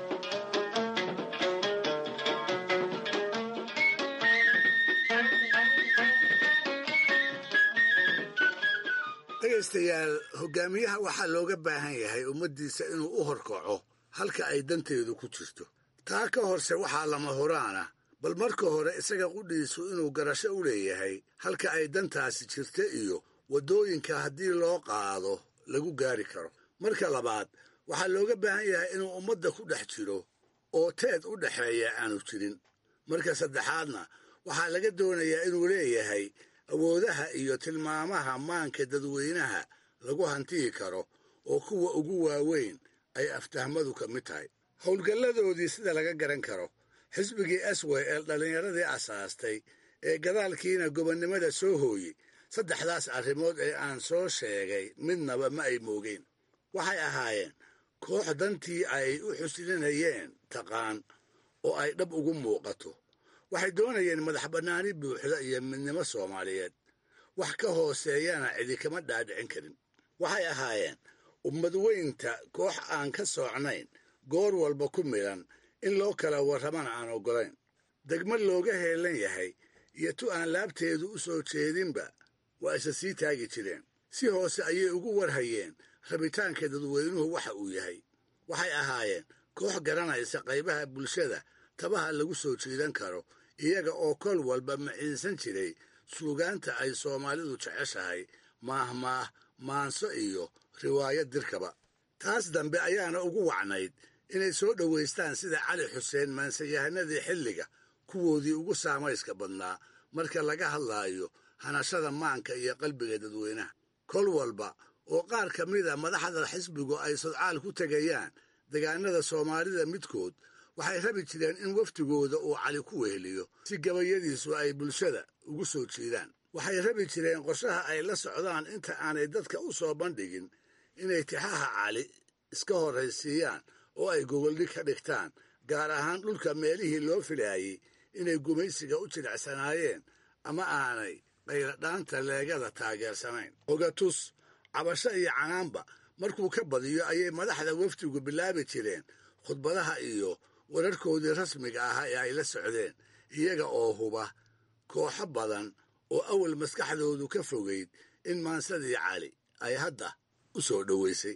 P: dhegaystayaal hogaamiyaha waxaa looga baahan yahay ummaddiisa inuu u horkaco halka ay danteedu ku jirto taa ka horse waxaa lama horaana bal marka hore isaga qudhiisu inuu garasho u leeyahay halka ay dantaasi jirta iyo waddooyinka haddii loo qaado lagu gaari karo marka labaad waxaa looga baahan yahay inuu ummadda ku dhex jiro oo teed u dhexeeya aanu jirin marka saddexaadna waxaa laga doonayaa inuu leeyahay awoodaha iyo tilmaamaha maanka dadweynaha lagu hantiyi karo oo kuwa ugu waaweyn ay aftahmadu ka mid tahay howlgalladoodii sida laga garan karo xisbigii asway ee dhallinyaradii asaastay ee gadaalkiina gobonnimada soo hooyey saddexdaas arrimood ee aan soo sheegay midnaba ma ay moogeen waxay ahaayeen koox dantii ay u xuslinayeen taqaan oo ay dhab ugu muuqato waxay doonayeen madax bannaani buuxda iyo midnimo soomaaliyeed wax ka hooseeyana cidi kama dhaadhicin karin waxay ahaayeen ummad weynta koox aan ka soocnayn goor walba ku midhan in loo kala warramana aan oggolayn degmad looga heelan yahay iyo tu aan laabteedu u soo jeedinba waa isa sii taagi jireen si hoose ayay ugu warhayeen rabitaanka dadweynuhu waxa uu yahay waxay ahaayeen koox garanaysa qaybaha bulshada tabaha lagu soo jiidan karo iyaga oo kol walba maciinsan jiray suugaanta ay soomaalidu jeceshahay maahmaah maanso iyo riwaayad dirkaba taas dambe ayaana ugu wacnayd inay soo dhowaystaan sida cali xuseen maansayahanadii xilliga kuwoodii ugu saamayska badnaa marka laga hadlaayo hanashada maanka iyo qalbiga dadweynaha kol walba oo qaar ka mida madaxda xisbigu ay sodcaal ku tegayaan degaanada soomaalida midkood waxay rabi jireen in wafdigooda uu cali ku weheliyo si gabayadiisu ay bulshada ugu soo jiidaan waxay rabi jireen qorshaha ay la socdaan inta aanay dadka u soo bandhigin inay tixaha cali iska horraysiiyaan oo ay gogoldhig ka dhigtaan gaar ahaan dhulka meelihii loo filaayey inay gumaysiga u jilicsanaayeen ama aanay qayradhaanta leegada taageersanayn ogatus cabasho iyo canaanba markuu ka badiyo ayay madaxda wafdigu bilaabi jireen khudbadaha iyo wararkoodii rasmiga ahaa ee ay la socdeen iyaga oo huba kooxo badan oo awal maskaxdoodu ka fogayd in maansadii cali ay hadda u soo dhoweysay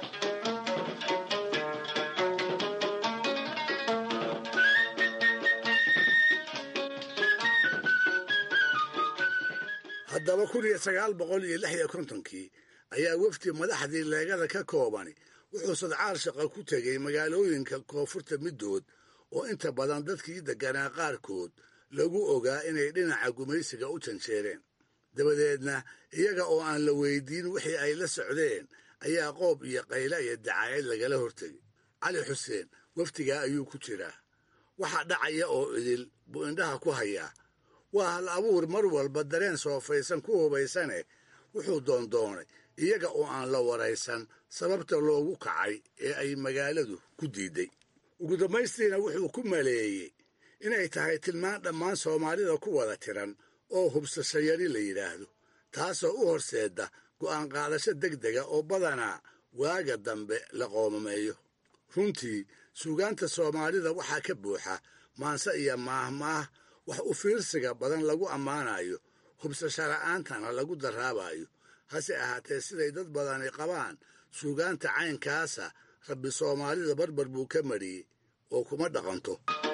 P: haddaba kun iyo sagaal boqol iyo lix iyo kontonkii ayaa wafdi madaxdii leegada ka koobani wuxuu sadcaal shaqo ku tegey magaalooyinka koonfurta middood oo inta badan dadkii degganaa qaarkood lagu ogaa inay dhinaca gumaysiga u janjeereen dabadeedna iyaga oo aan la weydiin wixii ay la socdeen ayaa qoob iyo qayla iyo dacaayad lagala hortegay cali xuseen wafdigaa ayuu ku jiraa waxa dhacaya oo idil buu indhaha ku hayaa waa hal abuur mar walba dareen soofaysan ku hubaysane wuxuu doondoonay iyaga oo aan la waraysan sababta loogu kacay ee ay magaaladu ku diidday ugu dambaystiina wuxuu ku maleeyey inay tahay tilmaan dhammaan soomaalida ku wada tiran oo hubsasho yari la yidhaahdo taasoo u horseedda go'aan qaadasho deg dega oo badanaa waaga dambe la qoomameeyo runtii suugaanta soomaalida waxaa ka buuxa maanse iyo maahmaah wax u fiirsiga badan lagu ammaanayo hubsasho la'aantana lagu daraabayo hase ahaatee siday dad badani qabaan suugaanta caynkaasa rabbi soomaalida barbar buu ka mariyey oo kuma dhaqanto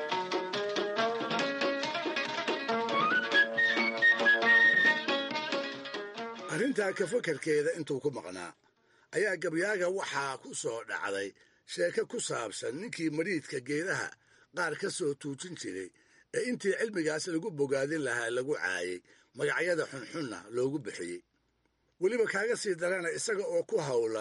P: arrintaa ka fakarkeeda intuu ku maqnaa ayaa gabyaaga waxaa ku soo dhacday sheeko ku saabsan ninkii mariidka geedaha qaar ka soo tuujin jiray ee intii cilmigaas lagu bogaadin lahaa lagu caayey magacyada xunxunna loogu bixiyey weliba kaaga sii darana isaga oo ku howlan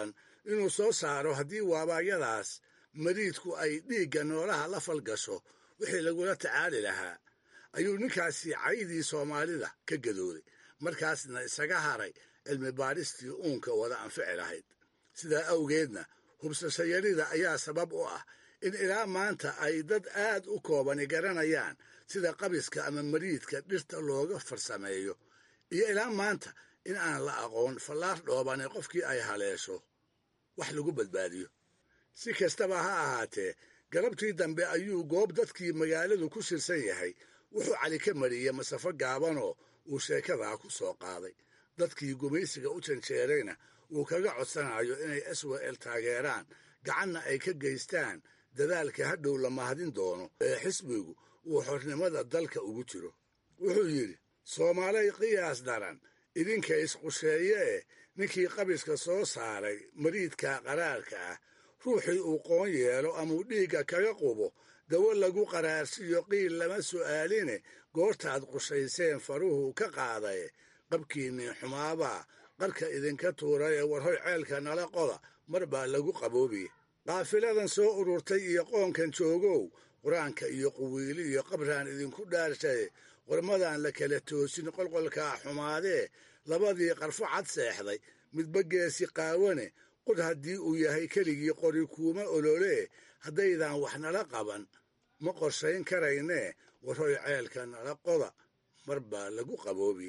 P: inuu soo saaro haddii waabaayadaas mariidku ay dhiigga noolaha la falgasho wixii lagula tacaali lahaa ayuu ninkaasi caydii soomaalida ka gadooday markaasna isaga haray cilmi baadhistii uunka wada anfici lahayd sidaa awgeedna hubsashayarida ayaa sabab u ah in ilaa maanta ay dad aad u koobani garanayaan sida qabiska ama mariidka dhirta looga farsameeyo iyo ilaa maanta in aan la aqoon fallaar dhoobane qofkii ay haleesho wax lagu badbaadiyo si kastaba ha ahaatee galabtii dambe ayuu goob dadkii magaaladu ku shirsan yahay wuxuu cali ka mariyey masafo gaabanoo uu sheekadaa ku soo qaaday dadkii gumaysiga u janjeerayna uu kaga codsanayo inay swel taageeraan gacanna ay ka geystaan dadaalka hadhow la mahadin doono ee xisbigu uu xornimada dalka ugu jiro wuxuu yidhi soomaalay qiyaas daran idinka isqusheeye eh ninkii qabiska soo saaray mariidka qaraarka ah ruuxii uu qoon yeelo amauu dhiigga kaga qubo dawo lagu qaraarsiyo qiil lama su'aaline goortaad qushayseen faruhu ka qaadaye qabkiinnii xumaabaa qarka idinka tuuray ee warhoy ceelka nala qoda mar baa lagu qaboobiye qaafiladan soo ururtay iyo qoonkan joogow qur-aanka iyo quwiili iyo qabraan idinku dhaarshaye qormadan la kala toosin qolqolkaa xumaadee labadii qarfo cad seexday midba geesi qaawane qod haddii uu yahay keligii qori kuuma ololee haddaydan wax nala qaban ma qorshayn karaynee warhoy ceelka nala qoda mar baa lagu qaboobiye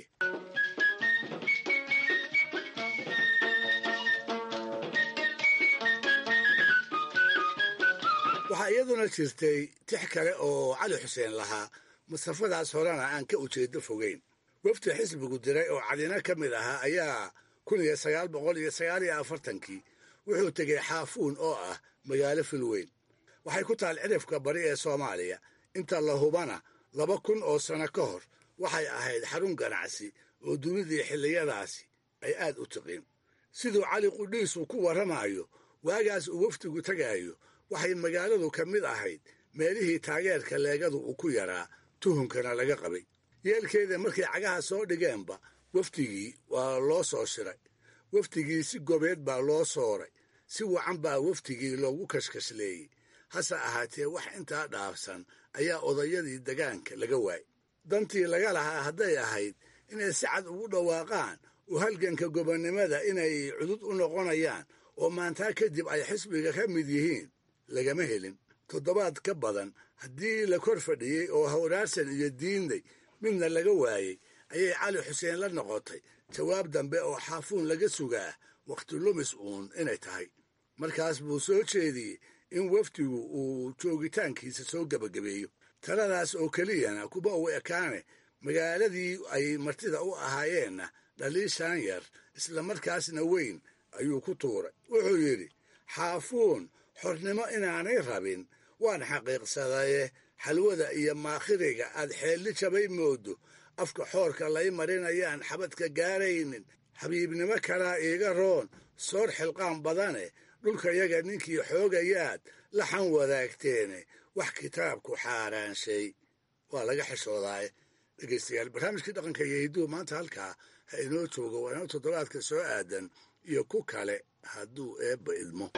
P: waxaa iyaduna jirtay tix kale oo cali xuseen lahaa masafadaas horena aan ka ujeedo fogeyn wafdi xisbigu diray oo cadina ka mid ahaa ayaa kun iyo sagaal boqol iyo sagaal iyo afartankii wuxuu tegey xaafuun oo ah magaalo filweyn waxay ku taal cirifka bari ee soomaaliya inta la hubana laba kun oo sano ka hor waxay ahayd xarun ganacsi oo dunidii xilliyadaasi ay aad u tiqin siduu cali qudhiisu ku warramayo waagaas uu wafdigu tegaayo waxay magaaladu ka mid ahayd meelihii taageerka leegadu uu ku yaraa tuhunkana laga qabay yeelkeeda markay cagaha soo dhigeenba wafdigii waa loo soo shiray wafdigii si gobeed baa loo sooray si wacan baa wafdigii loogu kashkashleeyey hase ahaatee wax intaa dhaafsan ayaa odayadii degaanka laga waayey dantii laga lahaa hadday ahayd inay si cad ugu dhawaaqaan oo halganka gobonnimada inay cudud u noqonayaan oo maantaa kadib ay xisbiga ka mid yihiin lagama helin toddobaad ka badan haddii la kor fadhiyey oo hawraarsan iyo diinday midna laga waayey ayay cali xuseen la noqotay jawaab dambe oo xaafuun laga sugaa wakhti lumis uun inay tahay markaas buu soo jeediyey in wafdigu uu joogitaankiisa soo gebagabeeyo taladaas oo keliyana kuma uu ekaane magaaladii ay martida u ahaayeenna dhaliishaan yar islamarkaasna weyn ayuu ku tuuray wuxuu yidhi xaafuun xornimo inaanay rabin waan xaqiiqsadaye xalwada iyo maakhiriga aad xeelli jabay moodo afka xoorka lay marinayaan xabadka gaaraynin xabiibnimo kalaa iiga roon soor xilqaan badane dhulkayaga ninkii xoogayaad laxan wadaagteene wax kitaabku xaaraanshay waa laga xishoodaaye dhegaystayaal barnaamijkii dhaqanka iyo hidduhu maanta halkaa ha inoo joogo waa inoo toddobaadka soo aadan iyo ku kale hadduu eebba idmo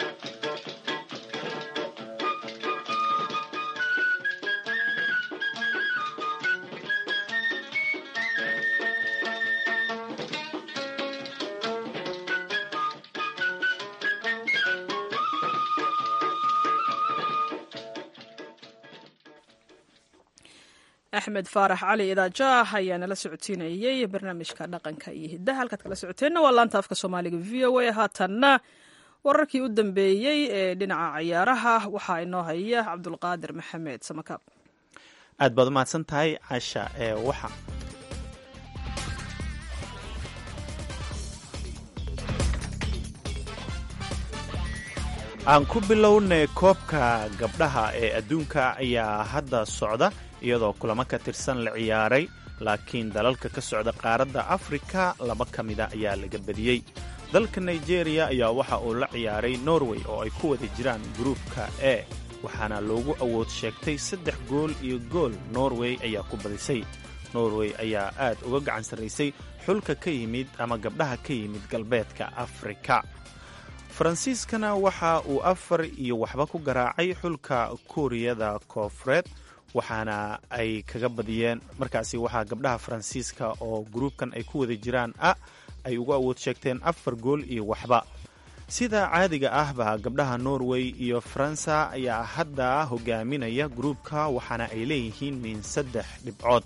B: axmed faarax cali idaajaah ayaa nala socodsiinayey barnaamijka dhaqanka iyo hiddaha halkaad kala socoteenna waa laanta afka soomaaliga v o a haatanna wararkii u dambeeyey ee dhinaca ciyaaraha waxaa inoo haya cabdulqaadir maxamed samakaab
A: aad baad umahadsan tahay casha ee waxa aan ku bilownay koobka gabdhaha ee adduunka ayaa hadda socda iyadoo kulamo ka tirsan la ciyaaray laakiin dalalka ka socda qaaradda afrika laba ka mida ayaa laga badiyey dalka nigeria ayaa waxa uu la ciyaaray norway oo ay ku wada jiraan gruupka e waxaana loogu awood sheegtay saddex gool iyo gool norway ayaa ku badisay norway ayaa aad uga gacan sarraysay xulka ka yimid ama gabdhaha ka yimid galbeedka afrika faransiiskana waxa uu afar iyo waxba ku garaacay xulka kuuriyada koofureed waxaana ay kaga badiyeen markaasi waxaa gabdhaha faransiiska oo gruubkan ay ku wada jiraan a ay ugu awood sheegteen afar gool iyo waxba sida caadiga ahba gabdhaha norway iyo faransa ayaa hadda hogaaminaya gruubka waxaana ay leeyihiin min saddex dhibcood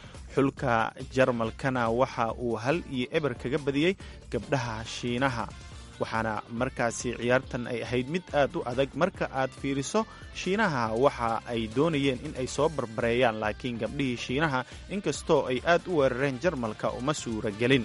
A: xulka jarmalkana waxa uu hal iyo eber kaga badiyey gabdhaha shiinaha waxaana markaasi ciyaartan ay ahayd mid aad u adag marka aad fiiriso shiinaha waxa ay doonayeen in ay soo barbareeyaan laakiin gabdhihii shiinaha inkastoo ay aad u weerareen jarmalka uma suura gelin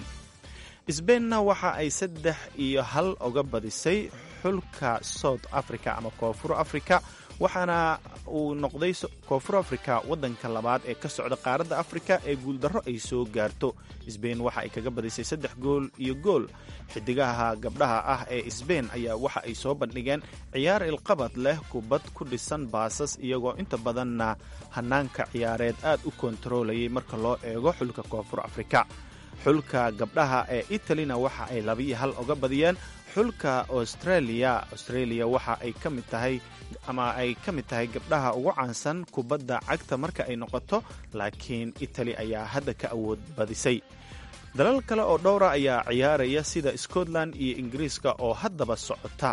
A: sbeinna waxa ay saddex iyo hal oga badisay xulka south africa ama koonfur africa waxaana uu noqday koonfur africa waddanka labaad ee ka socda qaaradda afrika ee guuldarro ay soo gaarto sbein waxa ay kaga badisay saddex gool iyo gool xidigaha gabdhaha ah ee sbein ayaa waxa ay soo bandhigeen ciyaar ilqabad leh kubad ku dhisan baasas iyagoo inta badanna hanaanka ciyaareed aad u kontarolayay marka loo eego xulka koonfur afrika xulka gabdhaha ee italina waxa ay labiyo hal oga badiyeen xulka australia australia waxa ay ka mid tahay ama ay ka mid tahay gabdhaha ugu caansan kubadda cagta marka ay noqoto laakiin itali ayaa hadda ka awood badisay dalal kale oo dhowra ayaa ciyaaraya sida scotland iyo ingiriiska oo haddaba socota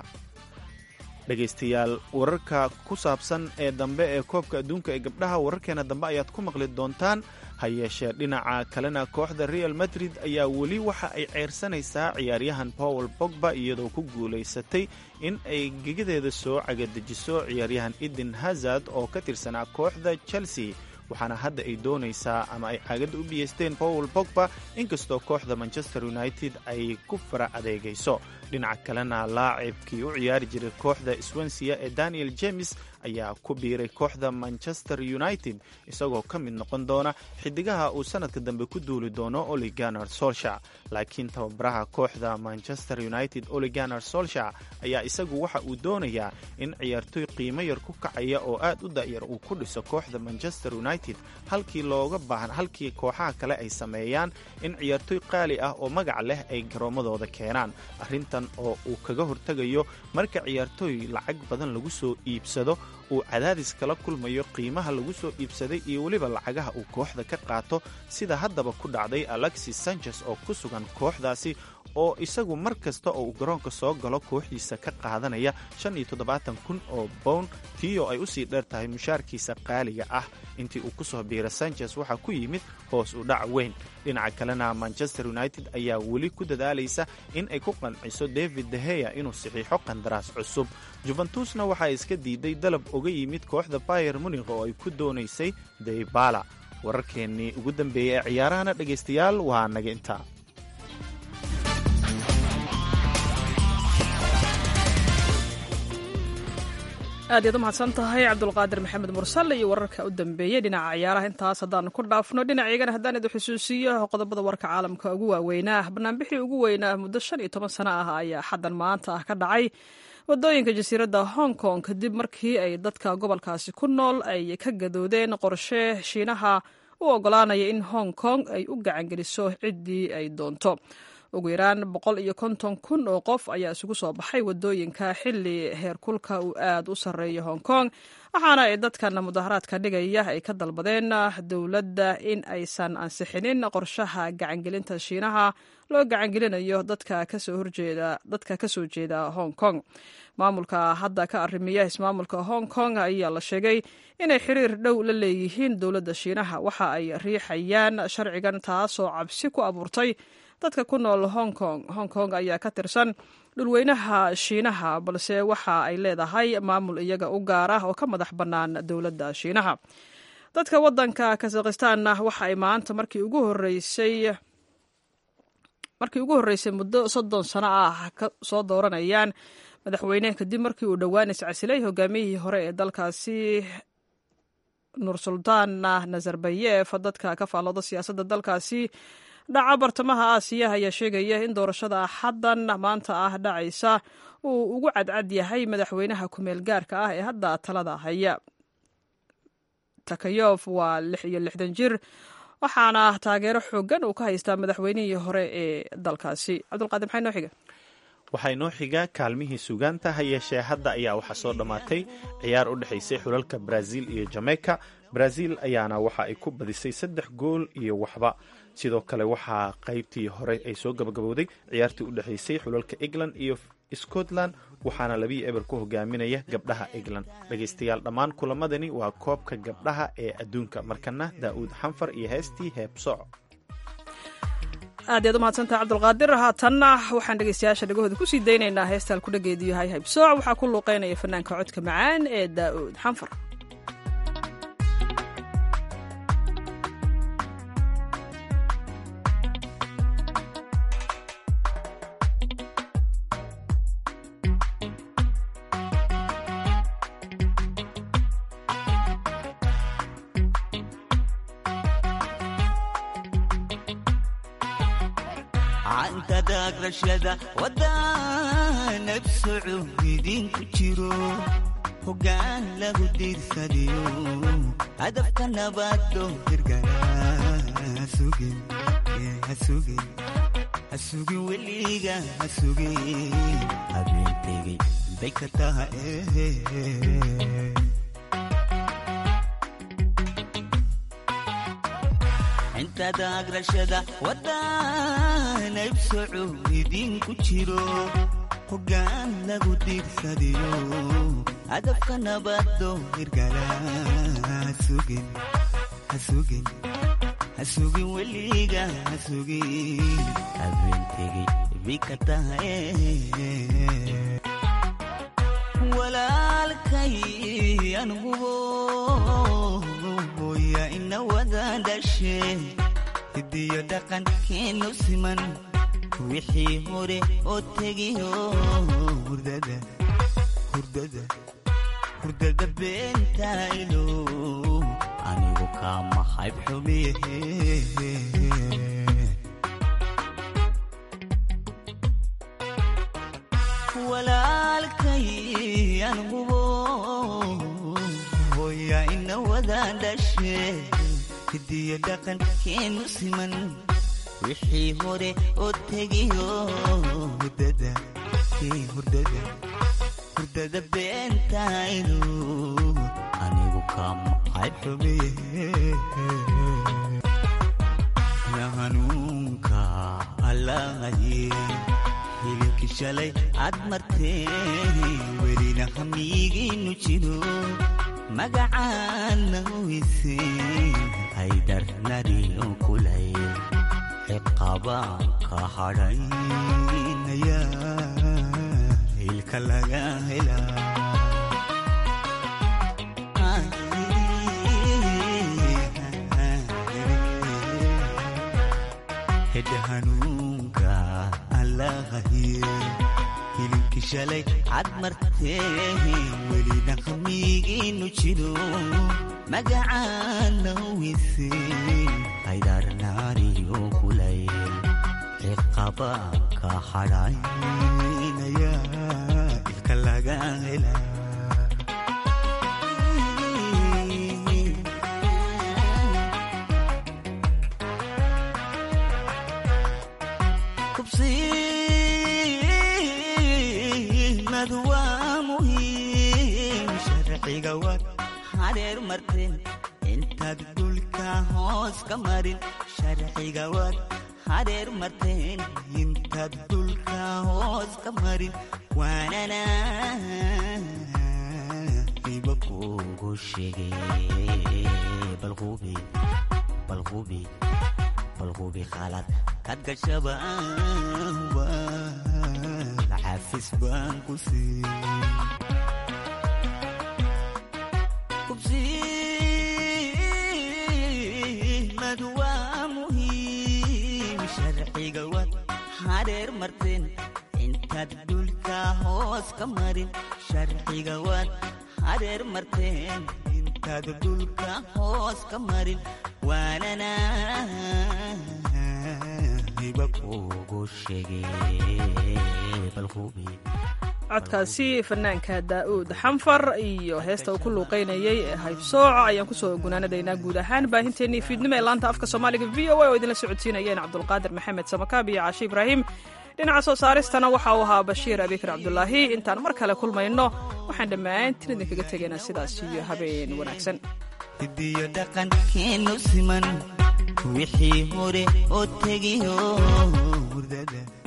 A: dhegaystayaal wararka ku saabsan ee dambe ee koobka adduunka ee gabdhaha wararkeena dambe ayaad ku maqli doontaan ha yeeshee dhinaca kalena kooxda real madrid ayaa weli waxa ay ceyrsanaysaa ciyaaryahan powel bogba iyadoo ku guulaysatay in ay gegadeeda soo cagadejiso ciyaaryahan eden hazard oo ka tirsanaa kooxda chelsea waxaana hadda ay doonaysaa ama ay caagadda u biyeysteen powel bogba inkastoo kooxda manchester united ay ku fara adeegayso dhinaca kalena laacibkii u ciyaari jiray kooxda swensia ee daniel james ayaa ku biiray kooxda manchester united isagoo ka mid noqon doona xidigaha uu sanadka dambe ku duuli doono oliganer solsha laakiin tababaraha kooxda manchester united oliganer solsha ayaa isagu waxa uu doonayaa in ciyaartoy qiimo yar ku kacaya oo aad u da'yar uu ku dhiso kooxda manchester united halkii looga baahan halkii kooxaha kale ay sameeyaan in ciyaartoy qaali ah oo magac leh ay garoomadooda keenaan arrintan oo uu kaga hortegayo marka ciyaartooy lacag badan lagu soo iibsado uu cadaadis kala kulmayo qiimaha lagu soo iibsaday iyo weliba lacagaha uu kooxda ka qaato sida haddaba ku dhacday alexis sanchez oo ku sugan kooxdaasi oo isagu mar kasta oo uu garoonka soo galo kooxdiisa ka qaadanaya shan iyo toddobaatan kun oo bown tii oo ay usii dheer tahay mushaarkiisa qaaliga ah intii uu ku soo biira sanchez waxaa ku yimid hoos u dhac weyn dhinaca kalena manchester united ayaa weli ku dadaalaysa in ay ku qanciso david deheya inuu saxiixo qandaraas cusub juventusna waxaa iska diiday dalab oga yimid kooxda bayer munikh oo ay ku doonaysay daybala wararkeennii ugu dambeeyey ee ciyaarahana dhegaystayaal waa naga intaa
B: aad iyaad u mahadsan tahay cabdulqaadir maxamed mursal iyo wararka u dambeeyey dhinaca ciyaaraha intaas haddaanu ku dhaafno dhinacaygana haddaan idin xusuusiyo qodobada warka caalamka ugu waaweynaa banaanbixii ugu weynaa muddo shan iyo toban sano ah ayaa xaddan maanta ah ka dhacay wadooyinka jasiiradda hong kong kadib markii ay dadka gobolkaasi ku nool ay ka gadoodeen qorshe shiinaha u ogolaanaya in hong kong ay u gacangeliso ciddii ay doonto ugu yaraan boqol iyo konton kun oo qof ayaa isugu soo baxay wadooyinka xili heerkulka uu aad u sarreeya hong kong waxaana ay dadkan mudaharaadka dhigaya ay ka dalbadeen dowladda in aysan ansixinin qorshaha gacangelinta shiinaha loo gacangelinayo dadka kasoo horjeeda dadka kasoo jeeda hong kong maamulka hadda ka arrimiya ismaamulka hong kong ayaa la sheegay inay xiriir dhow la leeyihiin dowladda shiinaha waxa ay riixayaan sharcigan taasoo cabsi ku abuurtay dadka ku nool hong kong hong kong ayaa ka tirsan dhulweynaha shiinaha balse waxa ay leedahay maamul iyaga u gaar ah oo ka madax bannaan dowladda shiinaha dadka waddanka kazakhistanna waxa ay maanta markii ugu horeysay markii ugu horreysay muddo soddon sano ah ka soo dooranayaan madaxweyne kadib markii uu dhowaan iscasilay hogaamiyihii hore ee dalkaasi nursultaan nazarbayev dadka ka faallooda siyaasadda dalkaasi dhaca bartamaha aasiya ayaa sheegaya in doorashada xaddan maanta ah dhacaysa uu ugu cadcad yahay madaxweynaha kumeel gaarka ah ee hadda talada haya takayof waa lix iyo lixdan jir waxaana taageero xoogan uu ka haystaa madaxweynihii hore ee dalkaasi cabdulqaadir maxay noo xiga
A: waxaa inoo xiga kaalmihii sugaanta ha yeeshee hadda ayaa waxaa soo dhammaatay ciyaar u dhexaysay xulalka brazil iyo jamaica brazil ayaana waxa ay ku badisay saddex gool iyo waxba sidoo kale waxaa qaybtii hore ay soo gabagabowday ciyaartii u dhexaysay xulalka england iyo scotland waxaana labii eber ku hogaaminaya gabdhaha england dhegaystayaal dhammaan kulamadani waa koobka gabdhaha ee adduunka markana daa'uud xanfar iyo heestii heebsooc
B: aad yaad u mahadsantaha cabdulqaadir haatanna waxaan dhegeystayaasha dhegahooda kusii daynaynaa heestaan ku dhageedu yahay haybsooc waxaa ku luuqeynaya fanaanka codka macaan ee daa'uud xanfar
Q: wadanabsoco idinku jiro hogaan lagu diirsadiyo hadafka nabado hirgala hasugin weliga hasugin habeentegay bay ka taha intada agrashada wadanabsoco idinku jiro hogaan lagu diirsadiyo hadafka nabado hirgala hasugin hasugin hasugin weliga hasugin habeentegay bay ka taha walaalkay angubo hooya ina wada dhashe hidiyo dhaqankeenu siman wixii hore oo tegiyo hurdada hurdada hurdada beentaylo anigu kaama hayb xumiye walaalkay angubo hooya ina wada dhashe hidiyo dhaqankeenu siman wixii hore oo tegiyo hurdada hurdada hurdada beentaydo anigu kaama hayb xumiye ya hanuunka allahaye hilibki shalay aad martee welina hamiigiinu jiro magacaana weyse haydar nariyo kulay ciqabaan ka hadhaynaya hilka laga helaa hedha hanuunka allahaye hilibki shalay cad martee welina hamiigiinu jiro magacaana weyse haydar naariyo kulay ciqabaan ka hadhaynaya ilka laga helaa kubsiimadu waa muhiim sharciga waad hareer marteen intaad dhulka hoos ka marin sharciga waad hareer marteen intaad dhulka hoos ka marin waanana iba kugu sheegay balqubi balqubi balqubi khalad kad gashaba xafis baan ku sii kubsiimadu waa muhiim sharciga waad hareer marteen intaad dhulka hoos ka marin sharciga waad hareer marteen intaad dhulka hoos ka marin waanana iba kugu sheegay balqubi
B: codkaasi fanaanka daa'uud xanfar iyo heesta uu ku luuqaynayay ee haybsooc ayaan kusoo gunaanadaynaa guud ahaan baahinteennii fiidnimo ee laanta afka soomaaliga v o a oo idinla socodsiinayeen cabdulqaadir maxamed samakaab iyo caashi ibraahim dhinaca soo saaristana waxa uu ahaa bashiir abikar cabdulaahi intaan mar kale kulmayno waxaan dhammaantiin idinkaga tegaynaa sidaas iyo habeen wanaagsan
Q: hidiyo dhaqankeenu siman wixii hore oo tegiyo hurdada